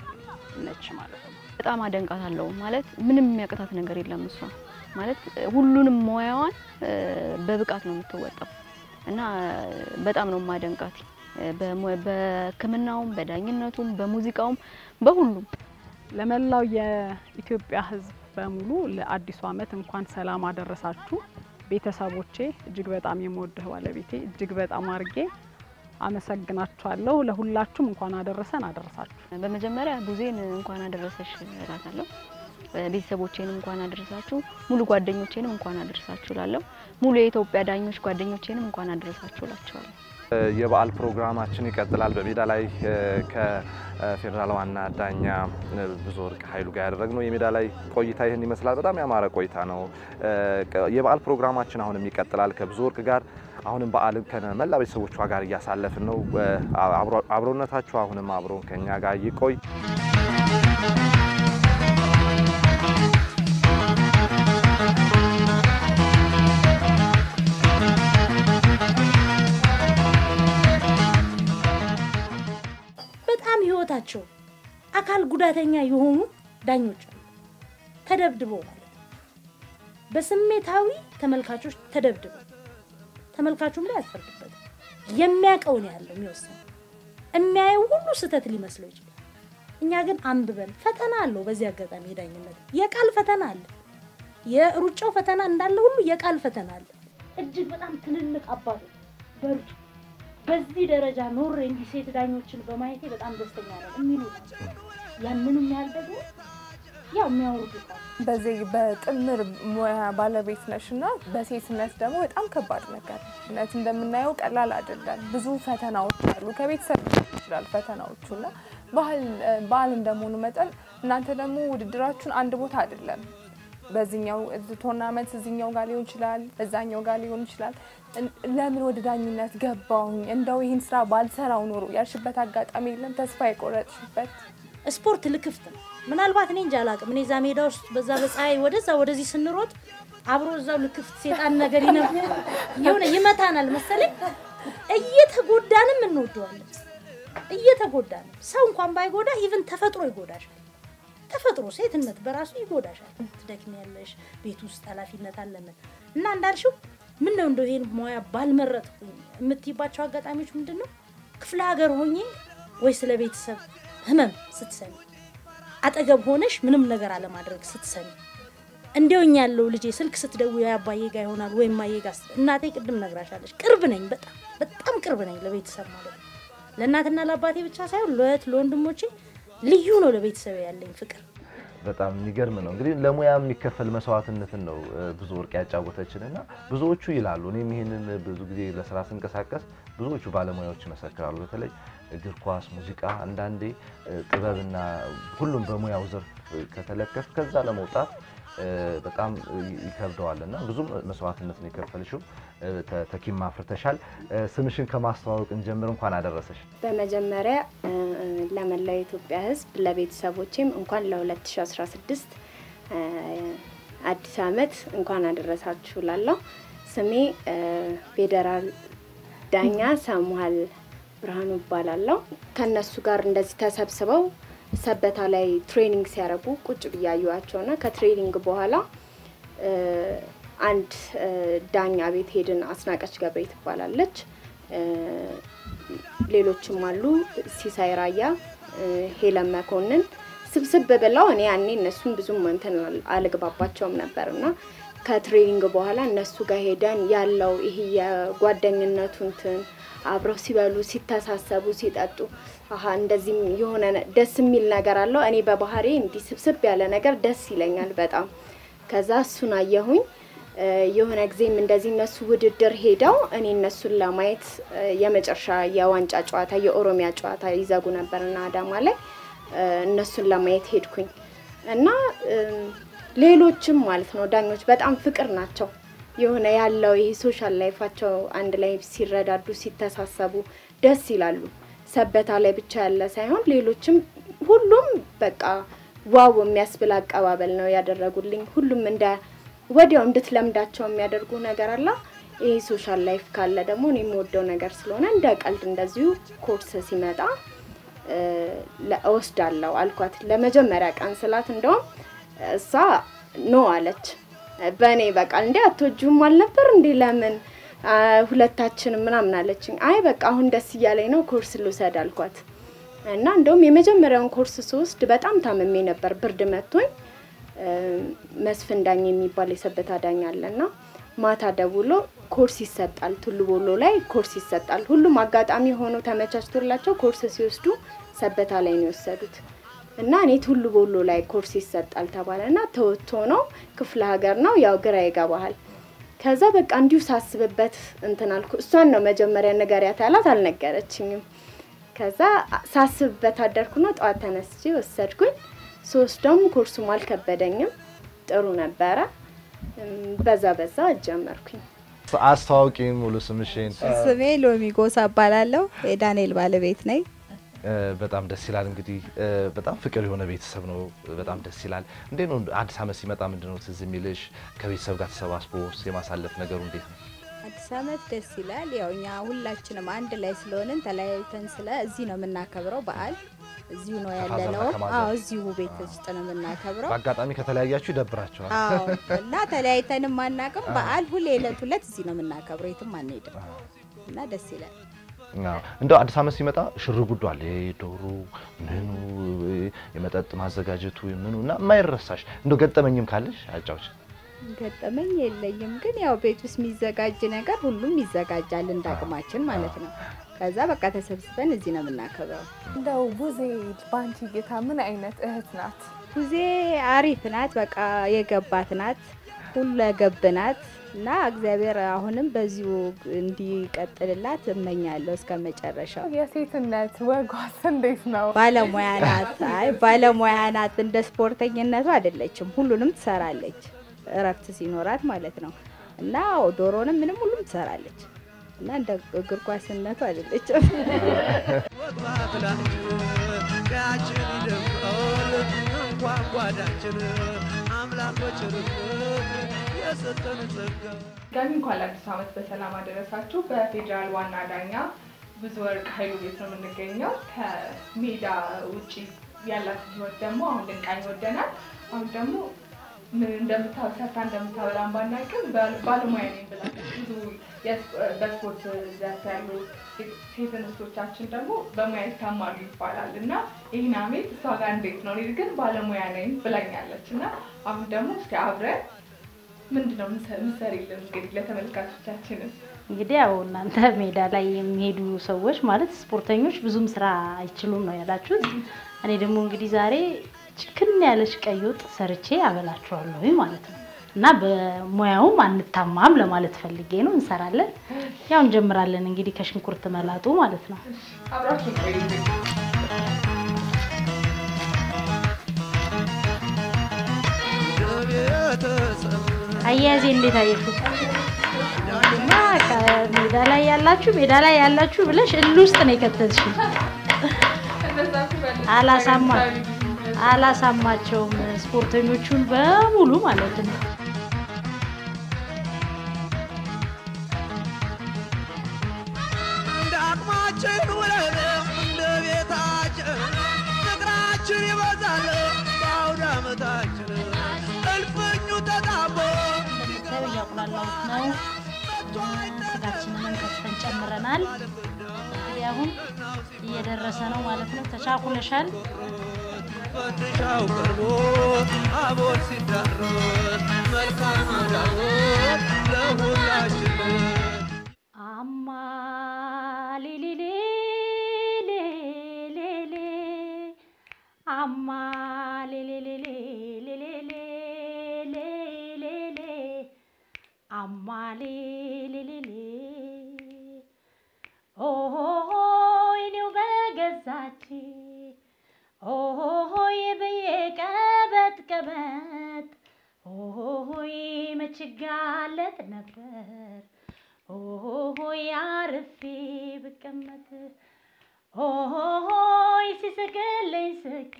ነች ማለት ነው። በጣም አደንቃታለሁ ማለት ምንም የሚያቅታት ነገር የለም። እሷ ማለት እ፣ ሁሉንም ሙያዋን እ፣ በብቃት ነው የምትወጣው እና እ፣ በጣም ነው ማደንቃት በሙ- በሕክምናውም በዳኝነቱም በሙዚቃውም በሁሉም ለመላው የኢትዮጵያ ሕዝብ በሙሉ ለአዲሱ ዓመት እንኳን ሰላም አደረሳችሁ። ቤተሰቦቼ እጅግ በጣም የምወድህ ባለቤቴ እጅግ በጣም አድርጌ አመሰግናችኋለሁ። ለሁላችሁም እንኳን አደረሰን አደረሳችሁ። በመጀመሪያ ቡዜን እንኳን አደረሰሽ እላታለሁ። ቤተሰቦቼንም እንኳን አደረሳችሁ፣ ሙሉ ጓደኞቼንም እንኳን አደረሳችሁ እላለሁ። ሙሉ የኢትዮጵያ ዳኞች ጓደኞቼንም እንኳን አደረሳችሁ እላቸዋለሁ። የበዓል ፕሮግራማችን ይቀጥላል። በሜዳ ላይ እ፣ ከፌዴራል ዋና ዳኛ እ፣ ብዙ ወርቅ ኃይሉ ጋር ያደረግነው የሜዳ ላይ ቆይታ ይህን ይመስላል። በጣም ያማረ ቆይታ ነው። እ፣ ቀ- የበዓል ፕሮግራማችን አሁንም ይቀጥላል ከብዙ ወርቅ ጋር አሁንም በዓልን ከመላ ቤተሰቦቿ ጋር እያሳለፍን ነው። እ፣ አብሮ- አብሮነታችሁ አሁንም አብሮን ከኛ ጋር ይቆይ። በጣም ህይወታቸው አካል ጉዳተኛ የሆኑ ዳኞች አሉ። ተደብድበው ማለት ነው። በስሜታዊ ተመልካቾች ተደብድበው ተመልካቹም ላይ አትፈርድበትም። የሚያውቀውን ያለው የሚወስነው የሚያየው ሁሉ ስህተት ሊመስለው ይችላል። እኛ ግን አንብበን ፈተና አለው። በዚህ አጋጣሚ የዳኝነት የቃል ፈተና አለ። የሩጫው ፈተና እንዳለ ሁሉ የቃል ፈተና አለ። እጅግ በጣም ትልልቅ አባቶች በሩጫ በዚህ ደረጃ ኖሬ እንዲህ ሴት ዳኞችን በማየቴ በጣም ደስተኛ ነው የሚሉ ናቸው። ያንንም ያህል ደግሞ ያው የሚያወርዱ ቃል በዚህ በጥምር ሙያ ባለቤት ነሽ እና በሴትነት ደግሞ በጣም ከባድ ነገር ነው። እውነት እንደምናየው ቀላል አይደለም። ብዙ ፈተናዎች አሉ። ከቤተሰብ ሊሆን ይችላል ፈተናዎቹ እና ባህል በዓል እንደመሆኑ መጠን እናንተ ደግሞ ውድድራችሁን አንድ ቦታ አይደለም። በዚህኛው ቶርናመንት እዚኛው ጋር ሊሆን ይችላል፣ እዛኛው ጋር ሊሆን ይችላል። እን- ለምን ወደ ዳኝነት ገባሁኝ እንደው ይህን ስራ ባልሰራው ኖሮ ያልሽበት አጋጣሚ የለም? ተስፋ የቆረጥሽበት ስፖርት ልክፍት ነው። ምናልባት እኔ እንጃ አላውቅም። እኔ እዛ ሜዳ ውስጥ በዛ በፀሐይ ወደዛ ወደዚህ ስንሮጥ አብሮ እዛው ልክፍት ሴጣን ነገር ይነ የሆነ ይመታናል መሰለኝ እየተጎዳንም እንወደዋለን። እየተጎዳንም ሰው እንኳን ባይጎዳ ኢቭን ተፈጥሮ ይጎዳሻል። ተፈጥሮ ሴትነት በራሱ ይጎዳሻል። ትደክሚያለሽ፣ ቤት ውስጥ ኃላፊነት አለምን እና እንዳልሽው ምን ነው እንደው ይሄን ሙያ ባልመረጥኩኝ የምትይባቸው አጋጣሚዎች ምንድን ነው? ክፍለ ሀገር ሆኜ ወይ ስለ ቤተሰብ ህመም ስትሰሚ፣ አጠገብ ሆነሽ ምንም ነገር አለማድረግ ስትሰሚ፣ እንዲያውኝ ያለው ልጄ ስልክ ስትደውይ አባዬ ጋ ይሆናል ወይም ማዬ ጋ ስትል፣ እናቴ ቅድም ነግራሻለች፣ ቅርብ ነኝ፣ በጣም በጣም ቅርብ ነኝ ለቤተሰብ ማለት ነው። ለእናትና ለአባቴ ብቻ ሳይሆን ለእህት ለወንድሞቼ ልዩ ነው ለቤተሰብ ያለኝ ፍቅር። በጣም የሚገርም ነው። እንግዲህ ለሙያ የሚከፈል መስዋዕትነትን ነው እ፣ ብዙ ወርቅ ያጫወተችን እና ብዙዎቹ ይላሉ። እኔም ይሄንን ብዙ ጊዜ ለስራ ስንቀሳቀስ ብዙዎቹ ባለሙያዎች ይመሰክራሉ። በተለይ እግር ኳስ፣ ሙዚቃ አንዳንዴ እ፣ ጥበብና ሁሉም በሙያው ዘርፍ ከተለከፍ ከዛ ለመውጣት እ፣ በጣም ይከብደዋል እና ብዙም መስዋዕትነት ነው የከፈልሽው። እ፣ ተ- ተኪም አፍርተሻል። እ፣ ስምሽን ከማስተዋወቅ እንጀምር። እንኳን አደረሰሽ። በመጀመሪያ እ፣ ለመላው የኢትዮጵያ ሕዝብ ለቤተሰቦቼም እንኳን ለ2016 እ፣ አዲስ ዓመት እንኳን አደረሳችሁ ላለሁ። ስሜ እ፣ ፌዴራል ዳኛ ሳሙሃል ብርሃኑ እባላለሁ። ከእነሱ ጋር እንደዚህ ተሰብስበው ሰበታ ላይ ትሬኒንግ ሲያደርጉ ቁጭ ብያዩዋቸው ና ከትሬኒንግ በኋላ እ፣ አንድ እ፣ ዳኛ ቤት ሄድን። አስናቀች ገብሬ ትባላለች። እ፣ ሌሎችም አሉ፣ ሲሳይ ራያ፣ እ፣ ሄለን መኮንን ስብስብ ብለው እኔ ያኔ እነሱን ብዙም እንትን አል- አልግባባቸውም ነበር እና ከትሬኒንግ በኋላ እነሱ ጋር ሄደን ያለው ይሄ የጓደኝነቱ እንትን አብረው ሲበሉ ሲተሳሰቡ ሲጠጡ አሀ እንደዚህም የሆነ ነ- ደስ የሚል ነገር አለው። እኔ በባህሬ እንዲህ ስብስብ ያለ ነገር ደስ ይለኛል በጣም። ከዛ እሱን አየሁኝ። እ፣ የሆነ ጊዜም እንደዚህ እነሱ ውድድር ሄደው እኔ እነሱን ለማየት እ፣ የመጨረሻ የዋንጫ ጨዋታ የኦሮሚያ ጨዋታ ይዘጉ ነበርና አዳማ ላይ እ፣ እነሱን ለማየት ሄድኩኝ እና እም፣ ሌሎችም ማለት ነው ዳኞች በጣም ፍቅር ናቸው። የሆነ ያለው ይሄ ሶሻል ላይፋቸው አንድ ላይ ሲረዳዱ ሲተሳሰቡ ደስ ይላሉ። ሰበታ ላይ ብቻ ያለ ሳይሆን ሌሎችም ሁሉም በቃ ዋው የሚያስብል አቀባበል ነው ያደረጉልኝ። ሁሉም እንደ ወዲያው እንድትለምዳቸው የሚያደርጉ ነገር አለ። ይሄ ሶሻል ላይፍ ካለ ደግሞ እኔ የምወደው ነገር ስለሆነ እንደ ቀልድ እንደዚሁ ኮርስ ሲመጣ እ፣ ለ- እወስዳለሁ አልኳት። ለመጀመሪያ ቀን ስላት እንደውም እሷ ኖ አለች። በእኔ በቃ እንዴ አትወጂውም አልነበር እንዴ ለምን አ፣ ሁለታችንም ምናምን አለችኝ። አይ በቃ አሁን ደስ እያለኝ ነው ኮርስ ልውሰድ አልኳት። እና እንደውም የመጀመሪያውን ኮርስ ስወስድ በጣም ታምሜ ነበር፣ ብርድ መቶኝ እ፣ መስፍን ዳኝ የሚባል የሰበታ ዳኝ አለና ማታ ደውሎ ኮርስ ይሰጣል፣ ቱሉ ቦሎ ላይ ኮርስ ይሰጣል። ሁሉም አጋጣሚ ሆኖ ተመቻችቶላቸው ኮርስ ሲወስዱ ሰበታ ላይ ነው የወሰዱት እና እኔ ቱሉ ቦሎ ላይ ኮርስ ይሰጣል ተባለና ተወጥቶ ነው ክፍለ ሀገር ነው ያው ግራ ይገባሃል። ከዛ በቃ እንዲሁ ሳስብበት እንትን አልኩ። እሷን ነው መጀመሪያ ንገሪያት ያላት፣ አልነገረችኝም። ከዛ ሳስብበት አደርኩና ጠዋት ተነስቼ ወሰድኩኝ። ሶስቱም ኮርሱም አልከበደኝም፣ ጥሩ ነበረ። እም፣ በዛ በዛ ጀመርኩኝ። አስተዋውቂ ሙሉ ስምሽን። ስሜ ሎሚ ጎሳ እባላለሁ። የዳንኤል ባለቤት ነኝ። እ፣ በጣም ደስ ይላል። እንግዲህ እ፣ በጣም ፍቅር የሆነ ቤተሰብ ነው። በጣም ደስ ይላል። እንዴት ነው አዲስ ዓመት ሲመጣ ምንድን ነው ትዝ የሚልሽ? ከቤተሰብ ጋር ተሰባስቦ የማሳለፍ ነገሩ እንዴት ነው? አዲስ ዓመት ደስ ይላል። ያው እኛ ሁላችንም አንድ ላይ ስለሆንን ተለያይተን ስለ እዚህ ነው የምናከብረው በዓል እዚሁ ነው ከፋዘርና ያለነው። ከማዘር? አዎ እዚሁ ቤት ውስጥ ነው የምናከብረው። በአጋጣሚ ከተለያያችሁ ይደብራችኋል። አዎ እና ተለያይተንም አናውቅም። በዓል ሁሌ ዕለት ሁለት እዚህ ነው የምናከብረው፣ የትም አንሄድም እና ደስ ይላል። አዎ። እንደው አዲስ ዓመት ሲመጣ ሽር ጉዱ አለ። ይሄ ዶሮ ምኑ የመጠጥ ማዘጋጀቱ ምኑ እና የማይረሳሽ እንደው ገጠመኝም ካለሽ አጫዎች። ገጠመኝ የለኝም፣ ግን ያው ቤት ውስጥ የሚዘጋጅ ነገር ሁሉም ይዘጋጃል እንደ አቅማችን ማለት ነው። ከዛ በቃ ተሰብስበን እዚህ ነው የምናከብረው። እንደው ቡዜ በአንቺ እይታ ምን አይነት እህት ናት? ጊዜ አሪፍ ናት፣ በቃ የገባት ናት፣ ሁለገብ ናት እና እግዚአብሔር አሁንም በዚሁ እንዲቀጥልላት እመኛለሁ እስከ መጨረሻው። የሴትነት ወጓስ እንዴት ነው? ባለሙያ ናት። አይ ባለሙያ ናት። እንደ ስፖርተኝነቱ አይደለችም፣ ሁሉንም ትሰራለች፣ እረፍት ሲኖራት ማለት ነው። እና ዶሮንም ምንም ሁሉም ትሰራለች እና እንደ እግር ኳስነቱ አይደለችም። ቀያችን ይደምቃል እንኳን ጓዳችን አምላኮች ርቅ የሰጠን ጸጋ ድጋሚ እንኳን ለአዲሱ ዓመት በሰላም አደረሳችሁ። በፌዴራል ዋና ዳኛ ብዙ ወርቅ ኃይሉ ቤት ነው የምንገኘው። ከሜዳ ውጪ ያላትን ህይወት ደግሞ አሁን ልንቃኝ ወደናል። አሁን ደግሞ ምን እንደምታ- ሰርታ እንደምታበላን ባናውቅም ባል- ባለሙያ ነኝ ብላለች። ብዙ የስ- በስፖርት ዘርፍ ያሉ ሴት እንስቶቻችን ደግሞ በሙያ ይታማሉ ይባላል እና ይህን አሜት እሷ ጋር እንዴት ነው? እኔ ግን ባለሙያ ነኝ ብላኛለች እና አሁን ደግሞ እስኪ አብረን ምንድን ነው ምሰሪልን እንግዲህ ለተመልካቾቻችንም እንግዲህ ያው እናንተ ሜዳ ላይ የሚሄዱ ሰዎች ማለት ስፖርተኞች ብዙም ስራ አይችሉም ነው ያላችሁት። እኔ ደግሞ እንግዲህ ዛሬ ችክን ያለች ቀይ ወጥ ሰርቼ አበላችኋለሁ ማለት ነው እና በሙያውም አንታማም ለማለት ፈልጌ ነው። እንሰራለን፣ ያው እንጀምራለን እንግዲህ ከሽንኩርት መላጡ ማለት ነው። አብራችሁ ቆዩ እንግዲህ አያያዜ እንዴት አየሽው? እና ሜዳ ላይ ያላችሁ ሜዳ ላይ ያላችሁ ብለሽ እል ውስጥ ነው የከተትሽኝ። አላሳማ አላሳማቸውም ስፖርተኞቹን በሙሉ ማለት ነው። እንደ አቅማችን ውለን እንደ ቤታችን ፍቅራችን ይበዛል በአውደ ዓመታችን እልፍኙ ተጣቦ እንደምታዩ እያቁላላሁት ነው። ስጋችንንም ከትፈን ጨምረናል። እንግዲህ አሁን እየደረሰ ነው ማለት ነው። ተቻኩለሻል። ፈንድሻው ቀርቦ አቦል ሲዳረስ መልካም አዳሮት ለሁላችን አማ ሊሊሊ ሌሌሌ አማ ሌሌሌሌ ሌሌሌ ሌሌሌ አማ ሌሌሌሌ ኦሆ ይኔው በገዛች ኦሆ ብዬ ቀበጥ ቀበጥ ኦሆ መችጋለጥ ነበር ኦሆይ አርፌ ብቀመጥ ኦሆይ ሲስቅልኝ ስቄ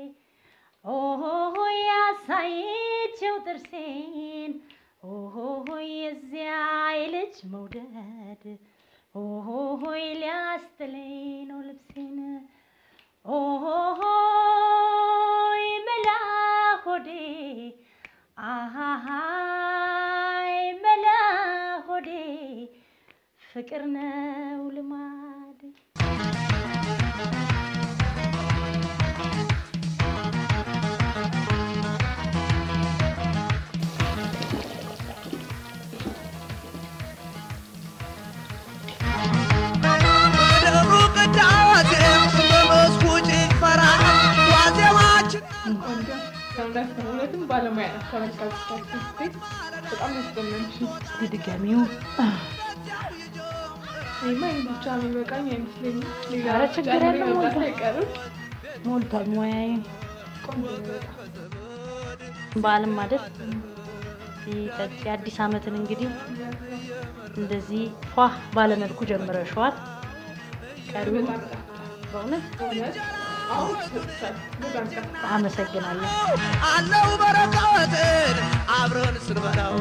ኦሆይ ያሳየችው ጥርሴን ኦሆይ የዚያ የልጅ መውደድ ኦሆይ ሊያስጥለኝ ነው ልብሴን ኦሆይ መላ ሆዴ አሃሃይ መላ ሆዴ ፍቅር ነው ልማድ በደሩ ቅዳሴ በመስኩ ጭፈራ ዋዜማችን ከእውነት ነው። እውነትም ባለሙያ ናት። ተመልካቾቻችን ስቴት በጣም ያስደመምሽ ድጋሚው ይማ ይህ ብቻ የሚበቃኝ አይመስለኝም። ሌላ ኧረ ችግር ጨምሬ የለም መብላት ሞልቷል። አይቀርም። ሞልቷል ሙያዬ ቆንጆ ነው በጣም። በዓልም አይደል ሲጠጥ የአዲስ ዓመትን እንግዲህ እንደዚህ ፏ ባለመልኩ ጀምረሽዋል። ቀሪው በእውነት እውነት አሁን ሰጥቻል። በጣም ቀ አመሰግናለሁ። አለው በረከትን አብረን ስንበላው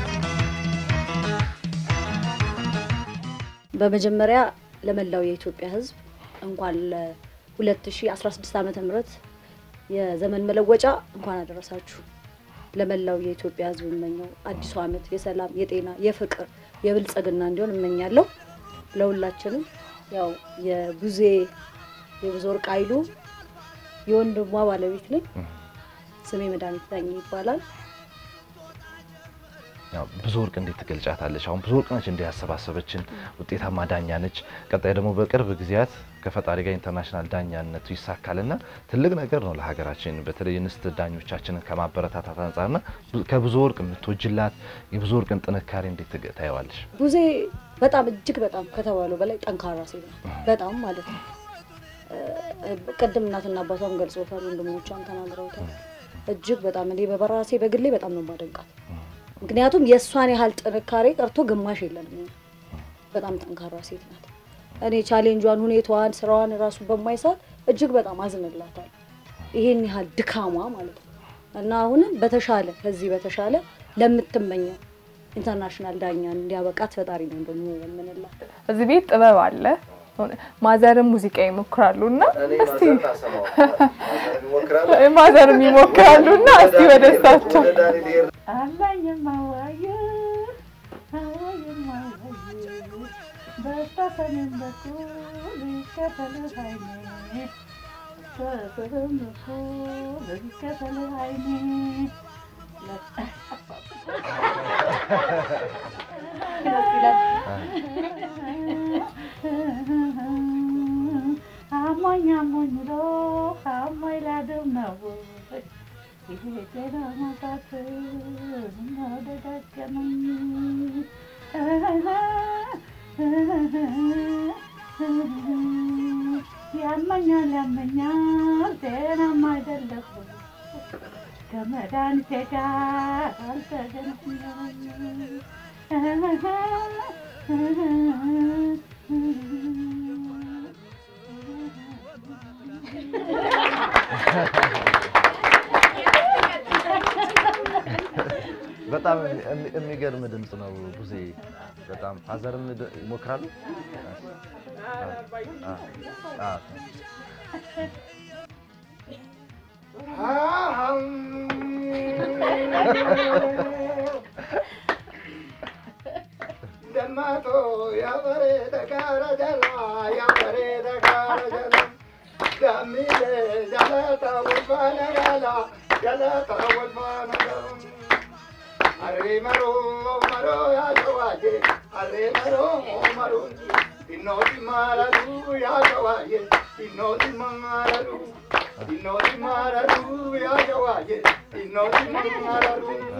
በመጀመሪያ ለመላው የኢትዮጵያ ሕዝብ እንኳን ለ2016 ዓመተ ምህረት የዘመን መለወጫ እንኳን አደረሳችሁ። ለመላው የኢትዮጵያ ሕዝብ እመኘው አዲሱ ዓመት የሰላም፣ የጤና፣ የፍቅር፣ የብልጽግና እንዲሆን እመኛለሁ። ለሁላችንም ያው የቡዜ የብዙ ወርቅ ኃይሉ የወንድሟ ባለቤት ነኝ። ስሜ መድኃኒት ዳኜ ይባላል። ያው ብዙ ወርቅ እንዴት ትገልጫታለች? አሁን ብዙ ወርቅ ነች እንዲህ ያሰባሰበችን ውጤታማ ዳኛ ነች። ቀጣይ ደግሞ በቅርብ ጊዜያት ከፈጣሪ ጋር ኢንተርናሽናል ዳኛነቱ ይሳካልና ትልቅ ነገር ነው ለሀገራችን። በተለይ እንስት ዳኞቻችንን ከማበረታታት አንጻርና ከብዙ ወርቅ የምትወጅላት የብዙ ወርቅን ጥንካሬ እንዴት ትገ- ታየዋለሽ? ቡዜ በጣም እጅግ በጣም ከተባለው በላይ ጠንካራ ሴት ነው። በጣም ማለት ነው። እ፣ ቅድም እናትና አባቷም ገልጾታል፣ ወንድሞቿም ተናግረውታል። እጅግ በጣም እኔ በራሴ በግሌ በጣም ነው የማደንቃት። ምክንያቱም የእሷን ያህል ጥንካሬ ቀርቶ ግማሽ የለንም። እኛ። በጣም ጠንካራ ሴት ናት። እኔ ቻሌንጇን፣ ሁኔታዋን፣ ስራዋን ራሱ በማይሳት እጅግ በጣም አዝንላታል። ይሄን ያህል ድካሟ ማለት ነው እና አሁንም በተሻለ ከዚህ በተሻለ ለምትመኘው ኢንተርናሽናል ዳኛ እንዲያበቃት ፈጣሪ ነው ደግሞ የምንላት። እዚህ ቤት ጥበብ አለ። ማዘርም ሙዚቃ ይሞክራሉ እና እስቲ ማዘርም ይሞክራሉ እና እስቲ ወደ እሳቸው በስተሰሜን በኩል ይከተልህ አይኔ በሰሜን በኩል ይከተልህ አይኔ አሞኝ አሞኝ ብሎ አሞኝ ላድም ነው ይሄ ለማጣት ነው ደጋገመኝ ያመኛል ያመኛል ጤናማ አይደለሁ ከመድኃኒቴ ጋር አልተገናኘሁም። በጣም የሚ- የሚገርም ድምፅ ነው ቡዜ። በጣም ፋዘርም ድ- ይሞክራሉ። አ- አ- አ- ደማቶ ያበሬተ ጋራ ጀላ ያበሬተ ጋራ ጀላ ዳሚሌ ጀለታ ወልፋነ ገላ ጀለታ ወልፋነ ገላ አሬ መሮ መሮ ያሸዋዬ አሬ መሮ መሮ ዲኖቲ ማረዱ ያሸዋዬ ዲኖቲ ማረዱ ዲኖቲ ማረዱ ያሸዋዬ ዲኖቲ ማረዱ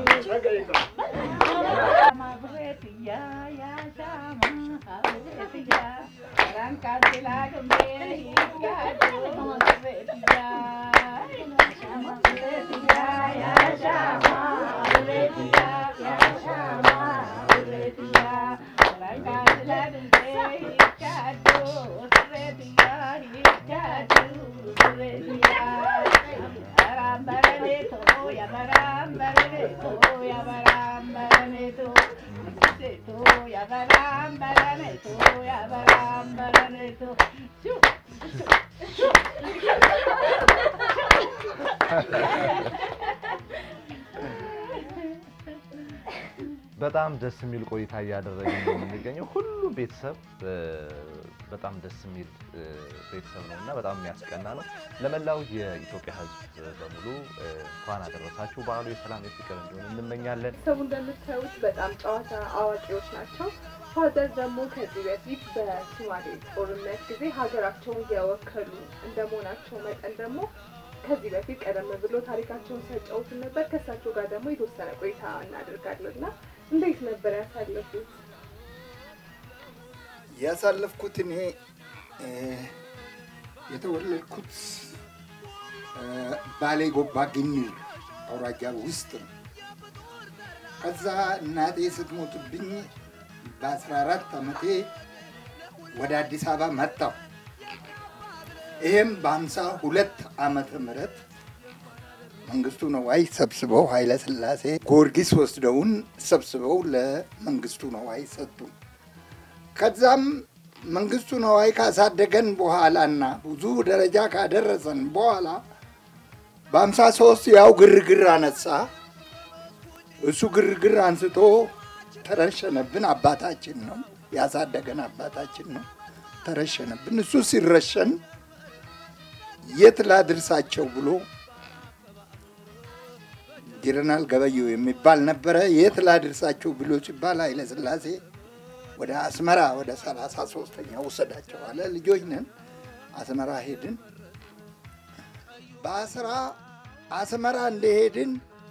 በጣም ደስ የሚል ቆይታ እያደረግን ነው የምንገኘው። ሁሉም ቤተሰብ እ፣ በጣም ደስ የሚል እ፣ ቤተሰብ ነው እና በጣም የሚያስቀና ነው። ለመላው የኢትዮጵያ ሕዝብ በሙሉ እ፣ እንኳን አደረሳችሁ። በዓሉ የሰላም የፍቅር እንዲሆን እንመኛለን። ቤተሰቡ እንደምታዩት በጣም ጨዋታ አዋቂዎች ናቸው። ፋዘር ደግሞ ከዚህ በፊት በሶማሌ ጦርነት ጊዜ ሀገራቸውን የወከሉ እንደመሆናቸው መጠን ደግሞ ከዚህ በፊት ቀደም ብሎ ታሪካቸውን ሲያጫውቱን ነበር። ከእሳቸው ጋር ደግሞ የተወሰነ ቆይታ እናደርጋለን እና እንዴት ነበር ያሳለፉት? ያሳለፍኩት እኔ እ፣ የተወለድኩት እ፣ ባሌ ጎባ ግኒር አውራጃ ውስጥ ነው። ከዛ እናቴ ስትሞትብኝ በአስራ አራት ዓመቴ ወደ አዲስ አበባ መጣሁ። ይህም በሀምሳ ሁለት ዓመተ ምህረት መንግስቱ ነዋይ ሰብስበው ኃይለ ሥላሴ ጊዮርጊስ ወስደውን ሰብስበው ለመንግስቱ ነዋይ ሰጡን። ከዛም መንግስቱ ነዋይ ካሳደገን በኋላና ብዙ ደረጃ ካደረሰን በኋላ በሀምሳ ሶስት ያው ግርግር አነሳ። እሱ ግርግር አንስቶ ተረሸነብን። አባታችን ነው ያሳደገን፣ አባታችን ነው። ተረሸነብን። እሱ ሲረሸን የት ላድርሳቸው ብሎ ጀነራል ገበየሁ የሚባል ነበረ። የት ላድርሳቸው ብሎ ሲባል ኃይለ ሥላሴ ወደ አስመራ ወደ ሰላሳ ሶስተኛ ወሰዳቸው አለ። ልጆች ነን። አስመራ ሄድን። በአስራ አስመራ እንደሄድን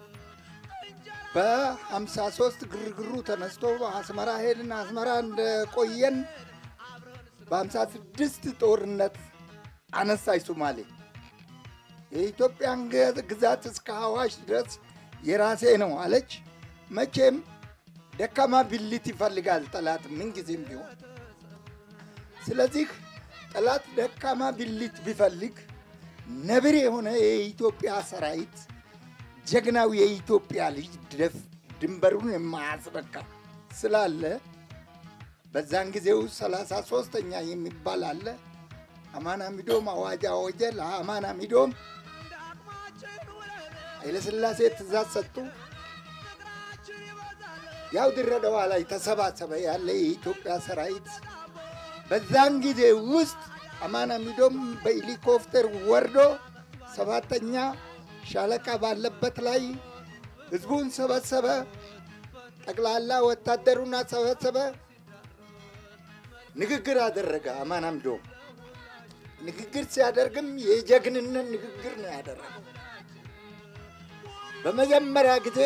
በሀምሳ ሶስት ግርግሩ ተነስቶ አስመራ ሄድን። አስመራ እንደቆየን በሀምሳ ስድስት ጦርነት አነሳች ሶማሌ። የኢትዮጵያን ገ- ግዛት እስከ አዋሽ ድረስ የራሴ ነው አለች። መቼም ደካማ ብልት ይፈልጋል ጠላት ምንጊዜም ቢሆን። ስለዚህ ጠላት ደካማ ብልት ቢፈልግ ነብር የሆነ የኢትዮጵያ ሰራዊት ጀግናው የኢትዮጵያ ልጅ ደፍ ድንበሩን የማያስበቃ ስላለ በዛን ጊዜው ሰላሳ ሶስተኛ የሚባል አለ። አማና ሚዶም አዋጅ አወጀ። ለአማና ሚዶም ኃይለሥላሴ ትእዛዝ ሰጡ። ያው ድሬዳዋ ላይ ተሰባሰበ ያለ የኢትዮጵያ ሰራዊት። በዛን ጊዜ ውስጥ አማና ሚዶም በሄሊኮፕተር ወርዶ ሰባተኛ ሻለቃ ባለበት ላይ ህዝቡን ሰበሰበ። ጠቅላላ ወታደሩን አሰበሰበ። ንግግር አደረገ። አማና ሚዶም ንግግር ሲያደርግም የጀግንነት ንግግር ነው ያደረገው። በመጀመሪያ ጊዜ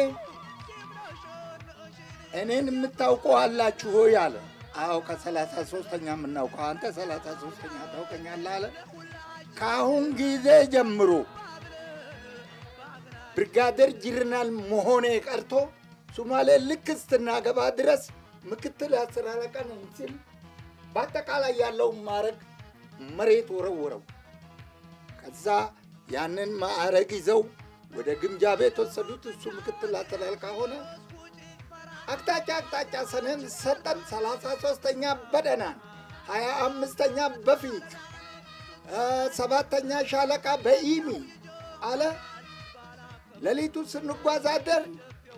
እኔን የምታውቁ አላችሁ ሆይ አለ። አዎ ከሰላሳ ሶስተኛ የምናውቀው አንተ ሰላሳ ሶስተኛ ታውቀኛለህ አለ። ከአሁን ጊዜ ጀምሮ ብርጋዴር ጀነራል መሆኔ ቀርቶ ሶማሌ ልክ ስትናገባ ድረስ ምክትል አስር አለቃ ነኝ ሲል በአጠቃላይ ያለውን ማዕረግ መሬት ወረወረው። ከዛ ያንን ማዕረግ ይዘው ወደ ግምጃ ቤት ወሰዱት። እሱ ምክትል አስር አለቃ ሆነ። አቅጣጫ አቅጣጫ ሰነን ሰጠን። ሰላሳ ሶስተኛ በደህና ሀያ አምስተኛ በፊት ሰባተኛ ሻለቃ በኢሚ አለ። ሌሊቱ ስንጓዝ አደርን።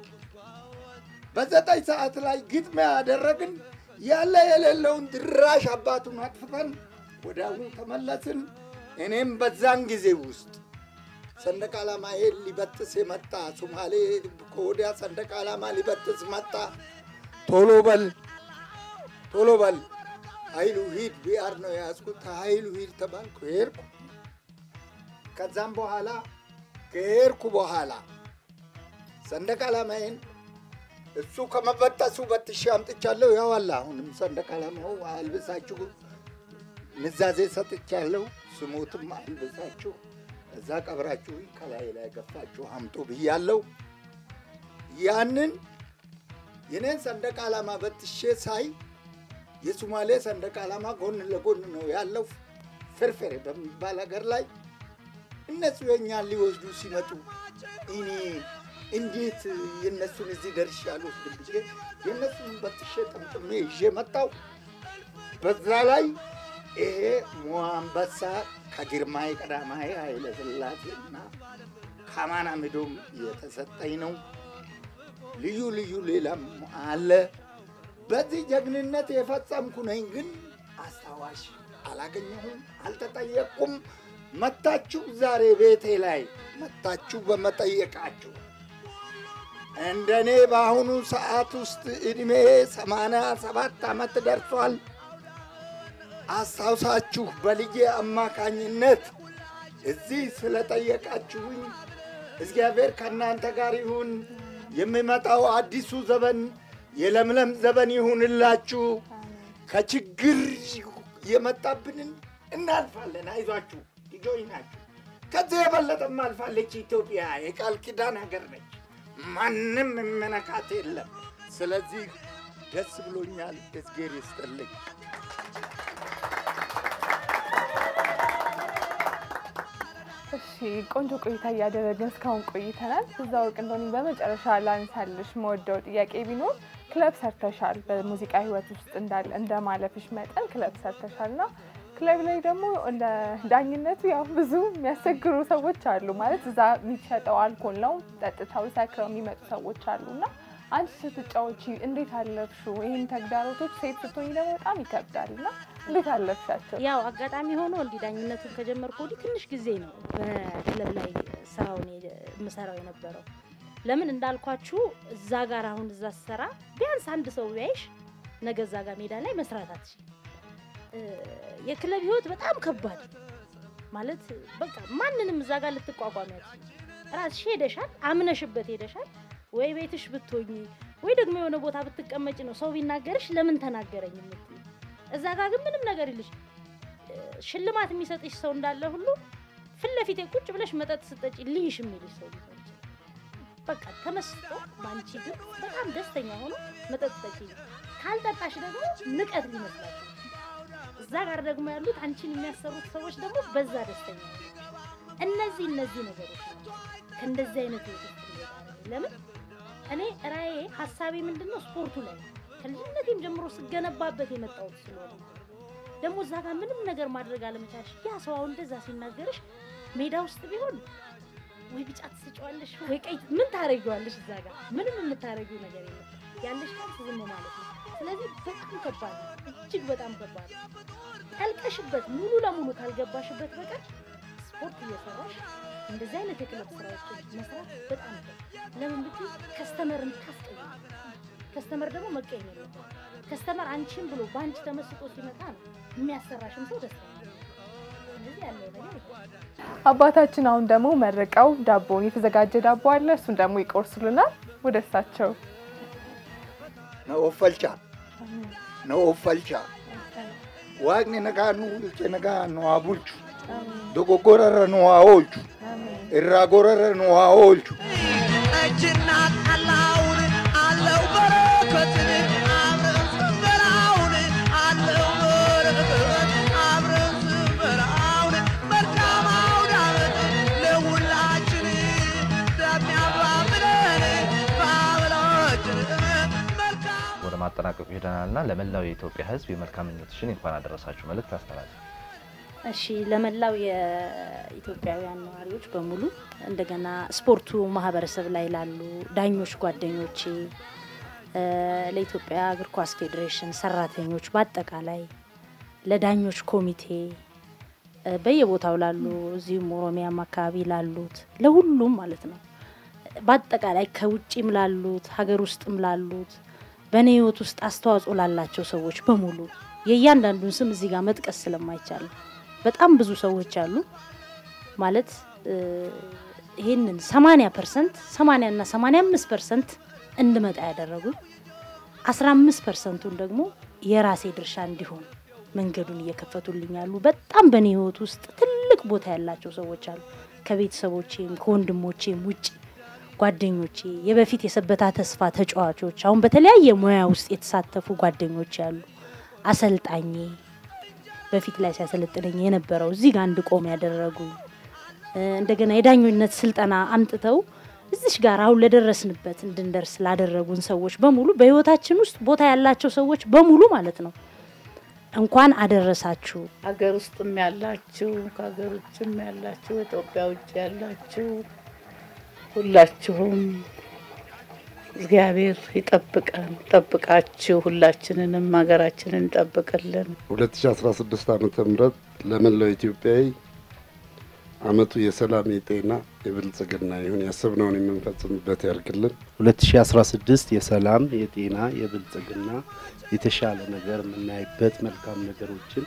በዘጠኝ ሰዓት ላይ ግጥሚያ ያደረግን ያለ የሌለውን ድራሽ አባቱን አጥፍተን ወደ አሁኑ ተመለስን። እኔም በዛን ጊዜ ውስጥ ሰንደቅ ዓላማ ይሄን ሊበጥስ የመጣ ሶማሌ ከወዲያ ሰንደቅ ዓላማ ሊበጥስ መጣ። ቶሎ በል ቶሎ በል ኃይሉ ሂድ፣ ቢአር ነው የያዝኩት። ኃይሉ ሂድ ተባልኩ፣ ሄድኩ። ከዛም በኋላ ከሄድኩ በኋላ ሰንደቅ ዓላማዬን እሱ ከመበጠሱ በትሼ አምጥቻለሁ። ያው አለ አሁንም ሰንደቅ ዓላማው አልብሳችሁ ንዛዜ ሰጥቻለሁ። ስሞትም አልብሳችሁ እዛ ቀብራችሁ ከላይ ላይ ገፋችሁ አምጡ ብያለሁ። ያንን የኔን ሰንደቅ ዓላማ በትሼ ሳይ የሶማሌ ሰንደቅ ዓላማ ጎን ለጎን ነው ያለው ፍርፍሬ በሚባል ሀገር ላይ እነሱ የእኛን ሊወስዱ ሲመጡ እኔ እንዴት የእነሱን እዚህ ደርሼ አልወስድም ብዬ የእነሱን በትሼ ጠምጥሜ ይዤ መጣው። በዛ ላይ ይሄ ሞአንበሳ ከግርማዊ ቀዳማዊ ኃይለ ሥላሴ እና ከአማና ሚዶም የተሰጠኝ ነው። ልዩ ልዩ ሌላም አለ። በዚህ ጀግንነት የፈጸምኩ ነኝ፣ ግን አስታዋሽ አላገኘሁም፣ አልተጠየቅኩም። መታችሁ ዛሬ ቤቴ ላይ መታችሁ በመጠየቃችሁ እንደኔ በአሁኑ ሰዓት ውስጥ እድሜ ሰማንያ ሰባት ዓመት ደርሷል። አስታውሳችሁ በልጄ አማካኝነት እዚህ ስለጠየቃችሁኝ እግዚአብሔር ከእናንተ ጋር ይሁን። የሚመጣው አዲሱ ዘመን የለምለም ዘመን ይሁንላችሁ። ከችግር የመጣብንን እናልፋለን። አይዟችሁ ልጆች ናችሁ። ከዚህ የበለጠም አልፋለች ኢትዮጵያ። የቃል ኪዳን ሀገር ነች። ማንም መነካት የለም። ስለዚህ ደስ ብሎኛል። እግዜር ይስጥልኝ። እሺ ቆንጆ ቆይታ እያደረግን እስካሁን ቆይተናል። እዛ ወርቅ እንደሆነ በመጨረሻ ላንሳልሽ መወደው ጥያቄ ቢኖር ክለብ ሰርተሻል። በሙዚቃ ህይወት ውስጥ እንዳለ እንደ ማለፍሽ መጠን ክለብ ሰርተሻል እና ክለብ ላይ ደግሞ እንደ ዳኝነቱ ያው ብዙ የሚያስቸግሩ ሰዎች አሉ። ማለት እዛ የሚሸጠው አልኮል ነው፣ ጠጥተው ሰክረው የሚመጡ ሰዎች አሉ እና አንቺ ስትጫወቺ እንዴት አለፍሽው? ይህን ተግዳሮቶች ሴት ስትሆኝ ደግሞ በጣም ይከብዳል እና እንዴት አለፍሻቸው? ያው አጋጣሚ ሆኖ እንዲህ ዳኝነቱን ከጀመርኩ ወዲህ ትንሽ ጊዜ ነው በክለብ ላይ ስራውን የምሰራው የነበረው። ለምን እንዳልኳችሁ እዛ ጋር አሁን እዛ ስሰራ ቢያንስ አንድ ሰው ቢያይሽ ነገ እዛ ጋር ሜዳ ላይ መስራት አትችይም። የክለብ ህይወት በጣም ከባድ ማለት በቃ ማንንም እዛ ጋር ልትቋቋሚ አትችይም። ራስሽ ሄደሻል፣ አምነሽበት ሄደሻል። ወይ ቤትሽ ብትሆኚ ወይ ደግሞ የሆነ ቦታ ብትቀመጭ ነው ሰው ቢናገርሽ ለምን ተናገረኝ የምትይው። እዛ ጋር ግን ምንም ነገር ይልሽ ሽልማት የሚሰጥሽ ሰው እንዳለ ሁሉ ፊት ለፊቴ ቁጭ ብለሽ መጠጥ ስጠጪ ልይሽ የሚልሽ ሰው ሊሆን ይችላል። በቃ ተመስጦ በአንቺ ግን በጣም ደስተኛ ሆኖ መጠጥ ጠጪ፣ ካልጠጣሽ ደግሞ ንቀት ሊመስላቸው እዛ ጋር ደግሞ ያሉት አንቺን የሚያሰሩት ሰዎች ደግሞ በዛ ደስተኛ ሆኑ። እነዚህ እነዚህ ነገሮች ናቸው ከእንደዚህ አይነት ህይወት ውስጥ እንወጣለን። ለምን እኔ ራዬ ሀሳቤ ምንድን ነው ስፖርቱ ላይ ነው። ከልጅነቴም ጀምሮ ስገነባበት የመጣሁት ስለሆነ ደግሞ እዛ ጋር ምንም ነገር ማድረግ አለመቻልሽ ያ ሰው አሁን እንደዛ ሲናገርሽ ሜዳ ውስጥ ቢሆን ወይ ቢጫ ትስጫዋለሽ ወይ ቀይ ምን ታረጊዋለሽ? እዛ ጋር ምንም የምታረጊው ነገር የለም። ያለሽ ቻንስ ዝም ማለት ነው። ስለዚህ በጣም ከባድ ነው፣ እጅግ በጣም ከባድ ነው። ጠልቀሽበት ሙሉ ለሙሉ ካልገባሽበት በቀር ስፖርት እየሰራሽ እንደዚህ አይነት የክለብ ስራዎችን መስራት በጣም ነው። ለምን ብትይ ከስተመርን ታስቀኝ ከስተመር ደግሞ መቀየም የለበት። ከስተመር አንቺን ብሎ በአንቺ ተመስጦ ሲመጣ ነው የሚያሰራሽም ሰው ደስተኛ ነው። እንደዚህ ያለው ነገር ይሄ አባታችን አሁን ደግሞ መርቀው ዳቦውን የተዘጋጀ ዳቦ አለ። እሱን ደግሞ ይቆርሱልናል። ወደ እሳቸው ነው ኦፈልቻ ነው ኦፈልቻ waaqni nagaa nu bulche nagaa nu haa bulchu dogoggorarra nu haa oolchu irraa gorarra nu haa oolchu እጅና ጠላውን አለው በረከትን አብረን ስንበላውን አለው በረከት አብረን ስንበላውን መልካም አውደ ዓመት ለሁላችን ለሚያባብለን በአብላችን ወደ ማጠናቀቁ ሄደናልና ለመላው የኢትዮጵያ ሕዝብ የመልካም ምኞትሽን እንኳን አደረሳችሁ መልእክት አስተላልፍ። እሺ ለመላው የኢትዮጵያውያን ነዋሪዎች በሙሉ እንደገና ስፖርቱ ማህበረሰብ ላይ ላሉ ዳኞች ጓደኞቼ፣ እ፣ ለኢትዮጵያ እግር ኳስ ፌዴሬሽን ሰራተኞች፣ በአጠቃላይ ለዳኞች ኮሚቴ እ፣ በየቦታው ላሉ እዚሁም ኦሮሚያም አካባቢ ላሉት ለሁሉም ማለት ነው በአጠቃላይ ከውጭም ላሉት ሀገር ውስጥም ላሉት በእኔ ህይወት ውስጥ አስተዋጽኦ ላላቸው ሰዎች በሙሉ የእያንዳንዱን ስም እዚህ ጋር መጥቀስ ስለማይቻል ነው። በጣም ብዙ ሰዎች አሉ ማለት እ፣ ይህንን 80 ፐርሰንት 80 እና 85 ፐርሰንት እንድመጣ ያደረጉ 15 ፐርሰንቱን ደግሞ የራሴ ድርሻ እንዲሆን መንገዱን እየከፈቱልኝ ያሉ በጣም በእኔ ህይወት ውስጥ ትልቅ ቦታ ያላቸው ሰዎች አሉ። ከቤተሰቦቼም ከወንድሞቼም ውጭ ጓደኞቼ፣ የበፊት የሰበታ ተስፋ ተጫዋቾች፣ አሁን በተለያየ ሙያ ውስጥ የተሳተፉ ጓደኞች ያሉ አሰልጣኜ በፊት ላይ ሲያሰለጥነኝ የነበረው እዚህ ጋር እንድቆም ያደረጉ እ፣ እንደገና የዳኝነት ስልጠና አምጥተው እዚሽ ጋር አሁን ለደረስንበት እንድንደርስ ላደረጉን ሰዎች በሙሉ በህይወታችን ውስጥ ቦታ ያላቸው ሰዎች በሙሉ ማለት ነው እንኳን አደረሳችሁ። ሀገር ውስጥም ያላችሁ ከሀገር ውጭም ያላችሁ ኢትዮጵያ ውጭ ያላችሁ ሁላችሁም እግዚአብሔር ይጠብቀን፣ ጠብቃችሁ ሁላችንንም ሀገራችንን ይጠብቅልን። 2016 ዓመተ ምህረት ለመላው ኢትዮጵያዊ አመቱ የሰላም የጤና የብልጽግና ይሁን ያሰብነውን የምንፈጽምበት ያርግልን። 2016 የሰላም የጤና የብልጽግና የተሻለ ነገር የምናይበት መልካም ነገሮችን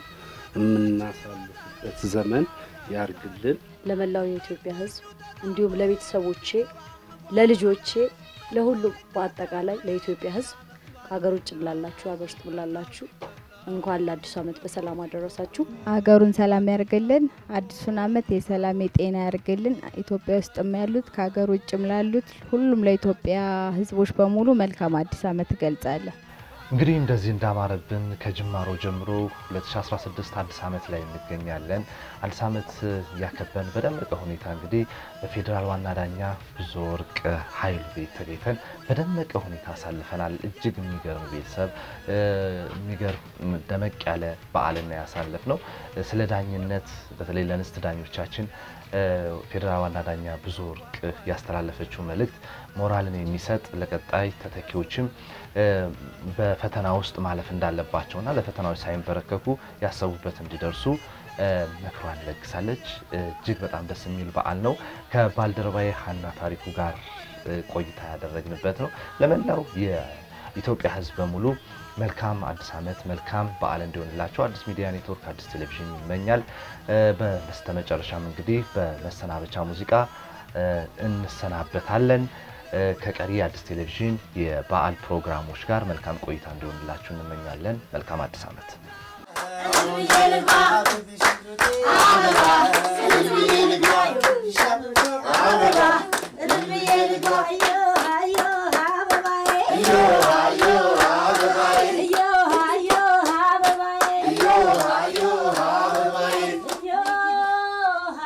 የምናሳልፍበት ዘመን ያርግልን። ለመላው የኢትዮጵያ ሕዝብ እንዲሁም ለቤተሰቦቼ፣ ለልጆቼ፣ ለሁሉም በአጠቃላይ ለኢትዮጵያ ሕዝብ ከሀገር ውጭም ላላችሁ ሀገር ውስጥም ላላችሁ እንኳን ለአዲሱ ዓመት በሰላም አደረሳችሁ። ሀገሩን ሰላም ያርግልን። አዲሱን ዓመት የሰላም የጤና ያርግልን። ኢትዮጵያ ውስጥም ያሉት ከሀገር ውጭም ላሉት ሁሉም ለኢትዮጵያ ህዝቦች በሙሉ መልካም አዲስ ዓመት እገልጻለሁ። እንግዲህ እንደዚህ እንዳማረብን ከጅማሮ ጀምሮ 2016 አዲስ ዓመት ላይ እንገኛለን። አዲስ ዓመት ያከበን በደመቀ ሁኔታ እንግዲህ በፌዴራል ዋና ዳኛ ብዙ ወርቅ ኃይሉ ቤት ተገኝተን በደመቀ ሁኔታ አሳልፈናል። እጅግ የሚገርም ቤተሰብ እ፣ የሚገርም ደመቅ ያለ በዓልና ያሳለፍ ነው። ስለ ዳኝነት በተለይ ለንስት ዳኞቻችን እ፣ ፌዴራል ዋና ዳኛ ብዙ ወርቅ ያስተላለፈችው መልእክት ሞራልን የሚሰጥ ለቀጣይ ተተኪዎችም እ፣ በፈተና ውስጥ ማለፍ እንዳለባቸውና ለፈተናዎች ሳይንበረከኩ ያሰቡበት እንዲደርሱ እ፣ ምክሯን ለግሳለች። እጅግ በጣም ደስ የሚል በዓል ነው። ከባልደረባዬ ሀና ታሪኩ ጋር እ፣ ቆይታ ያደረግንበት ነው። ለመላው የኢትዮጵያ ሕዝብ በሙሉ መልካም አዲስ ዓመት መልካም በዓል እንዲሆንላቸው አዲስ ሚዲያ ኔትወርክ አዲስ ቴሌቪዥን ይመኛል። እ፣ በስተመጨረሻም እንግዲህ በመሰናበቻ ሙዚቃ እ፣ እንሰናበታለን። እ፣ ከቀሪ የአዲስ ቴሌቪዥን የበዓል ፕሮግራሞች ጋር መልካም ቆይታ እንዲሆንላችሁ እንመኛለን። መልካም አዲስ ዓመት።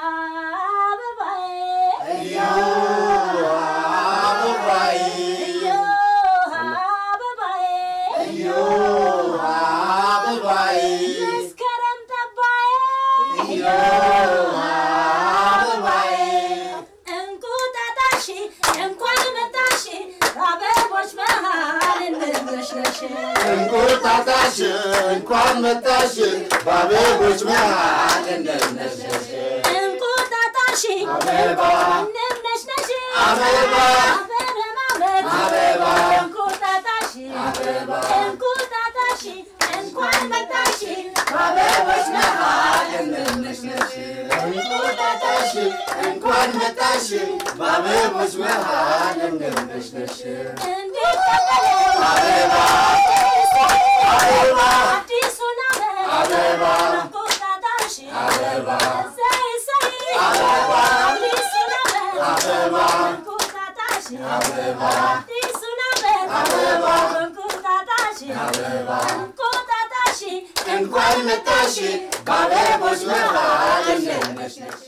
Yeah. እንኳን መጣሽ በአበቦች መሃል እንድነሽነሽ እንቁጣጣሽ እንኳን መጣሽ በአበቦች መሃል እንደነሸሽ እንቁጣጣሽ አበባ እንድነሽነሽ አበባ አበባ እንቁጣጣሽ እንቁጣጣሽ እንኳን መጣሽ በአበቦች መሃል እንድነሽነሽ እንቁጣጣሽ እንኳን መጣሽ በአበቦች መሃል እንደነሸሽ አበባ አበባ አዲሱን አበባ እንቁጣጣሽ አበባ እሰይ እሰይ አበባ አዲሱን አበባ እንቁጣጣሽ አበባ አዲሱን ዓመት አበባ እንቁጣጣሽ አበባ እንቁጣጣሽ እንኳን መጣሽ በአበቦች መሃል እንደነሸሽ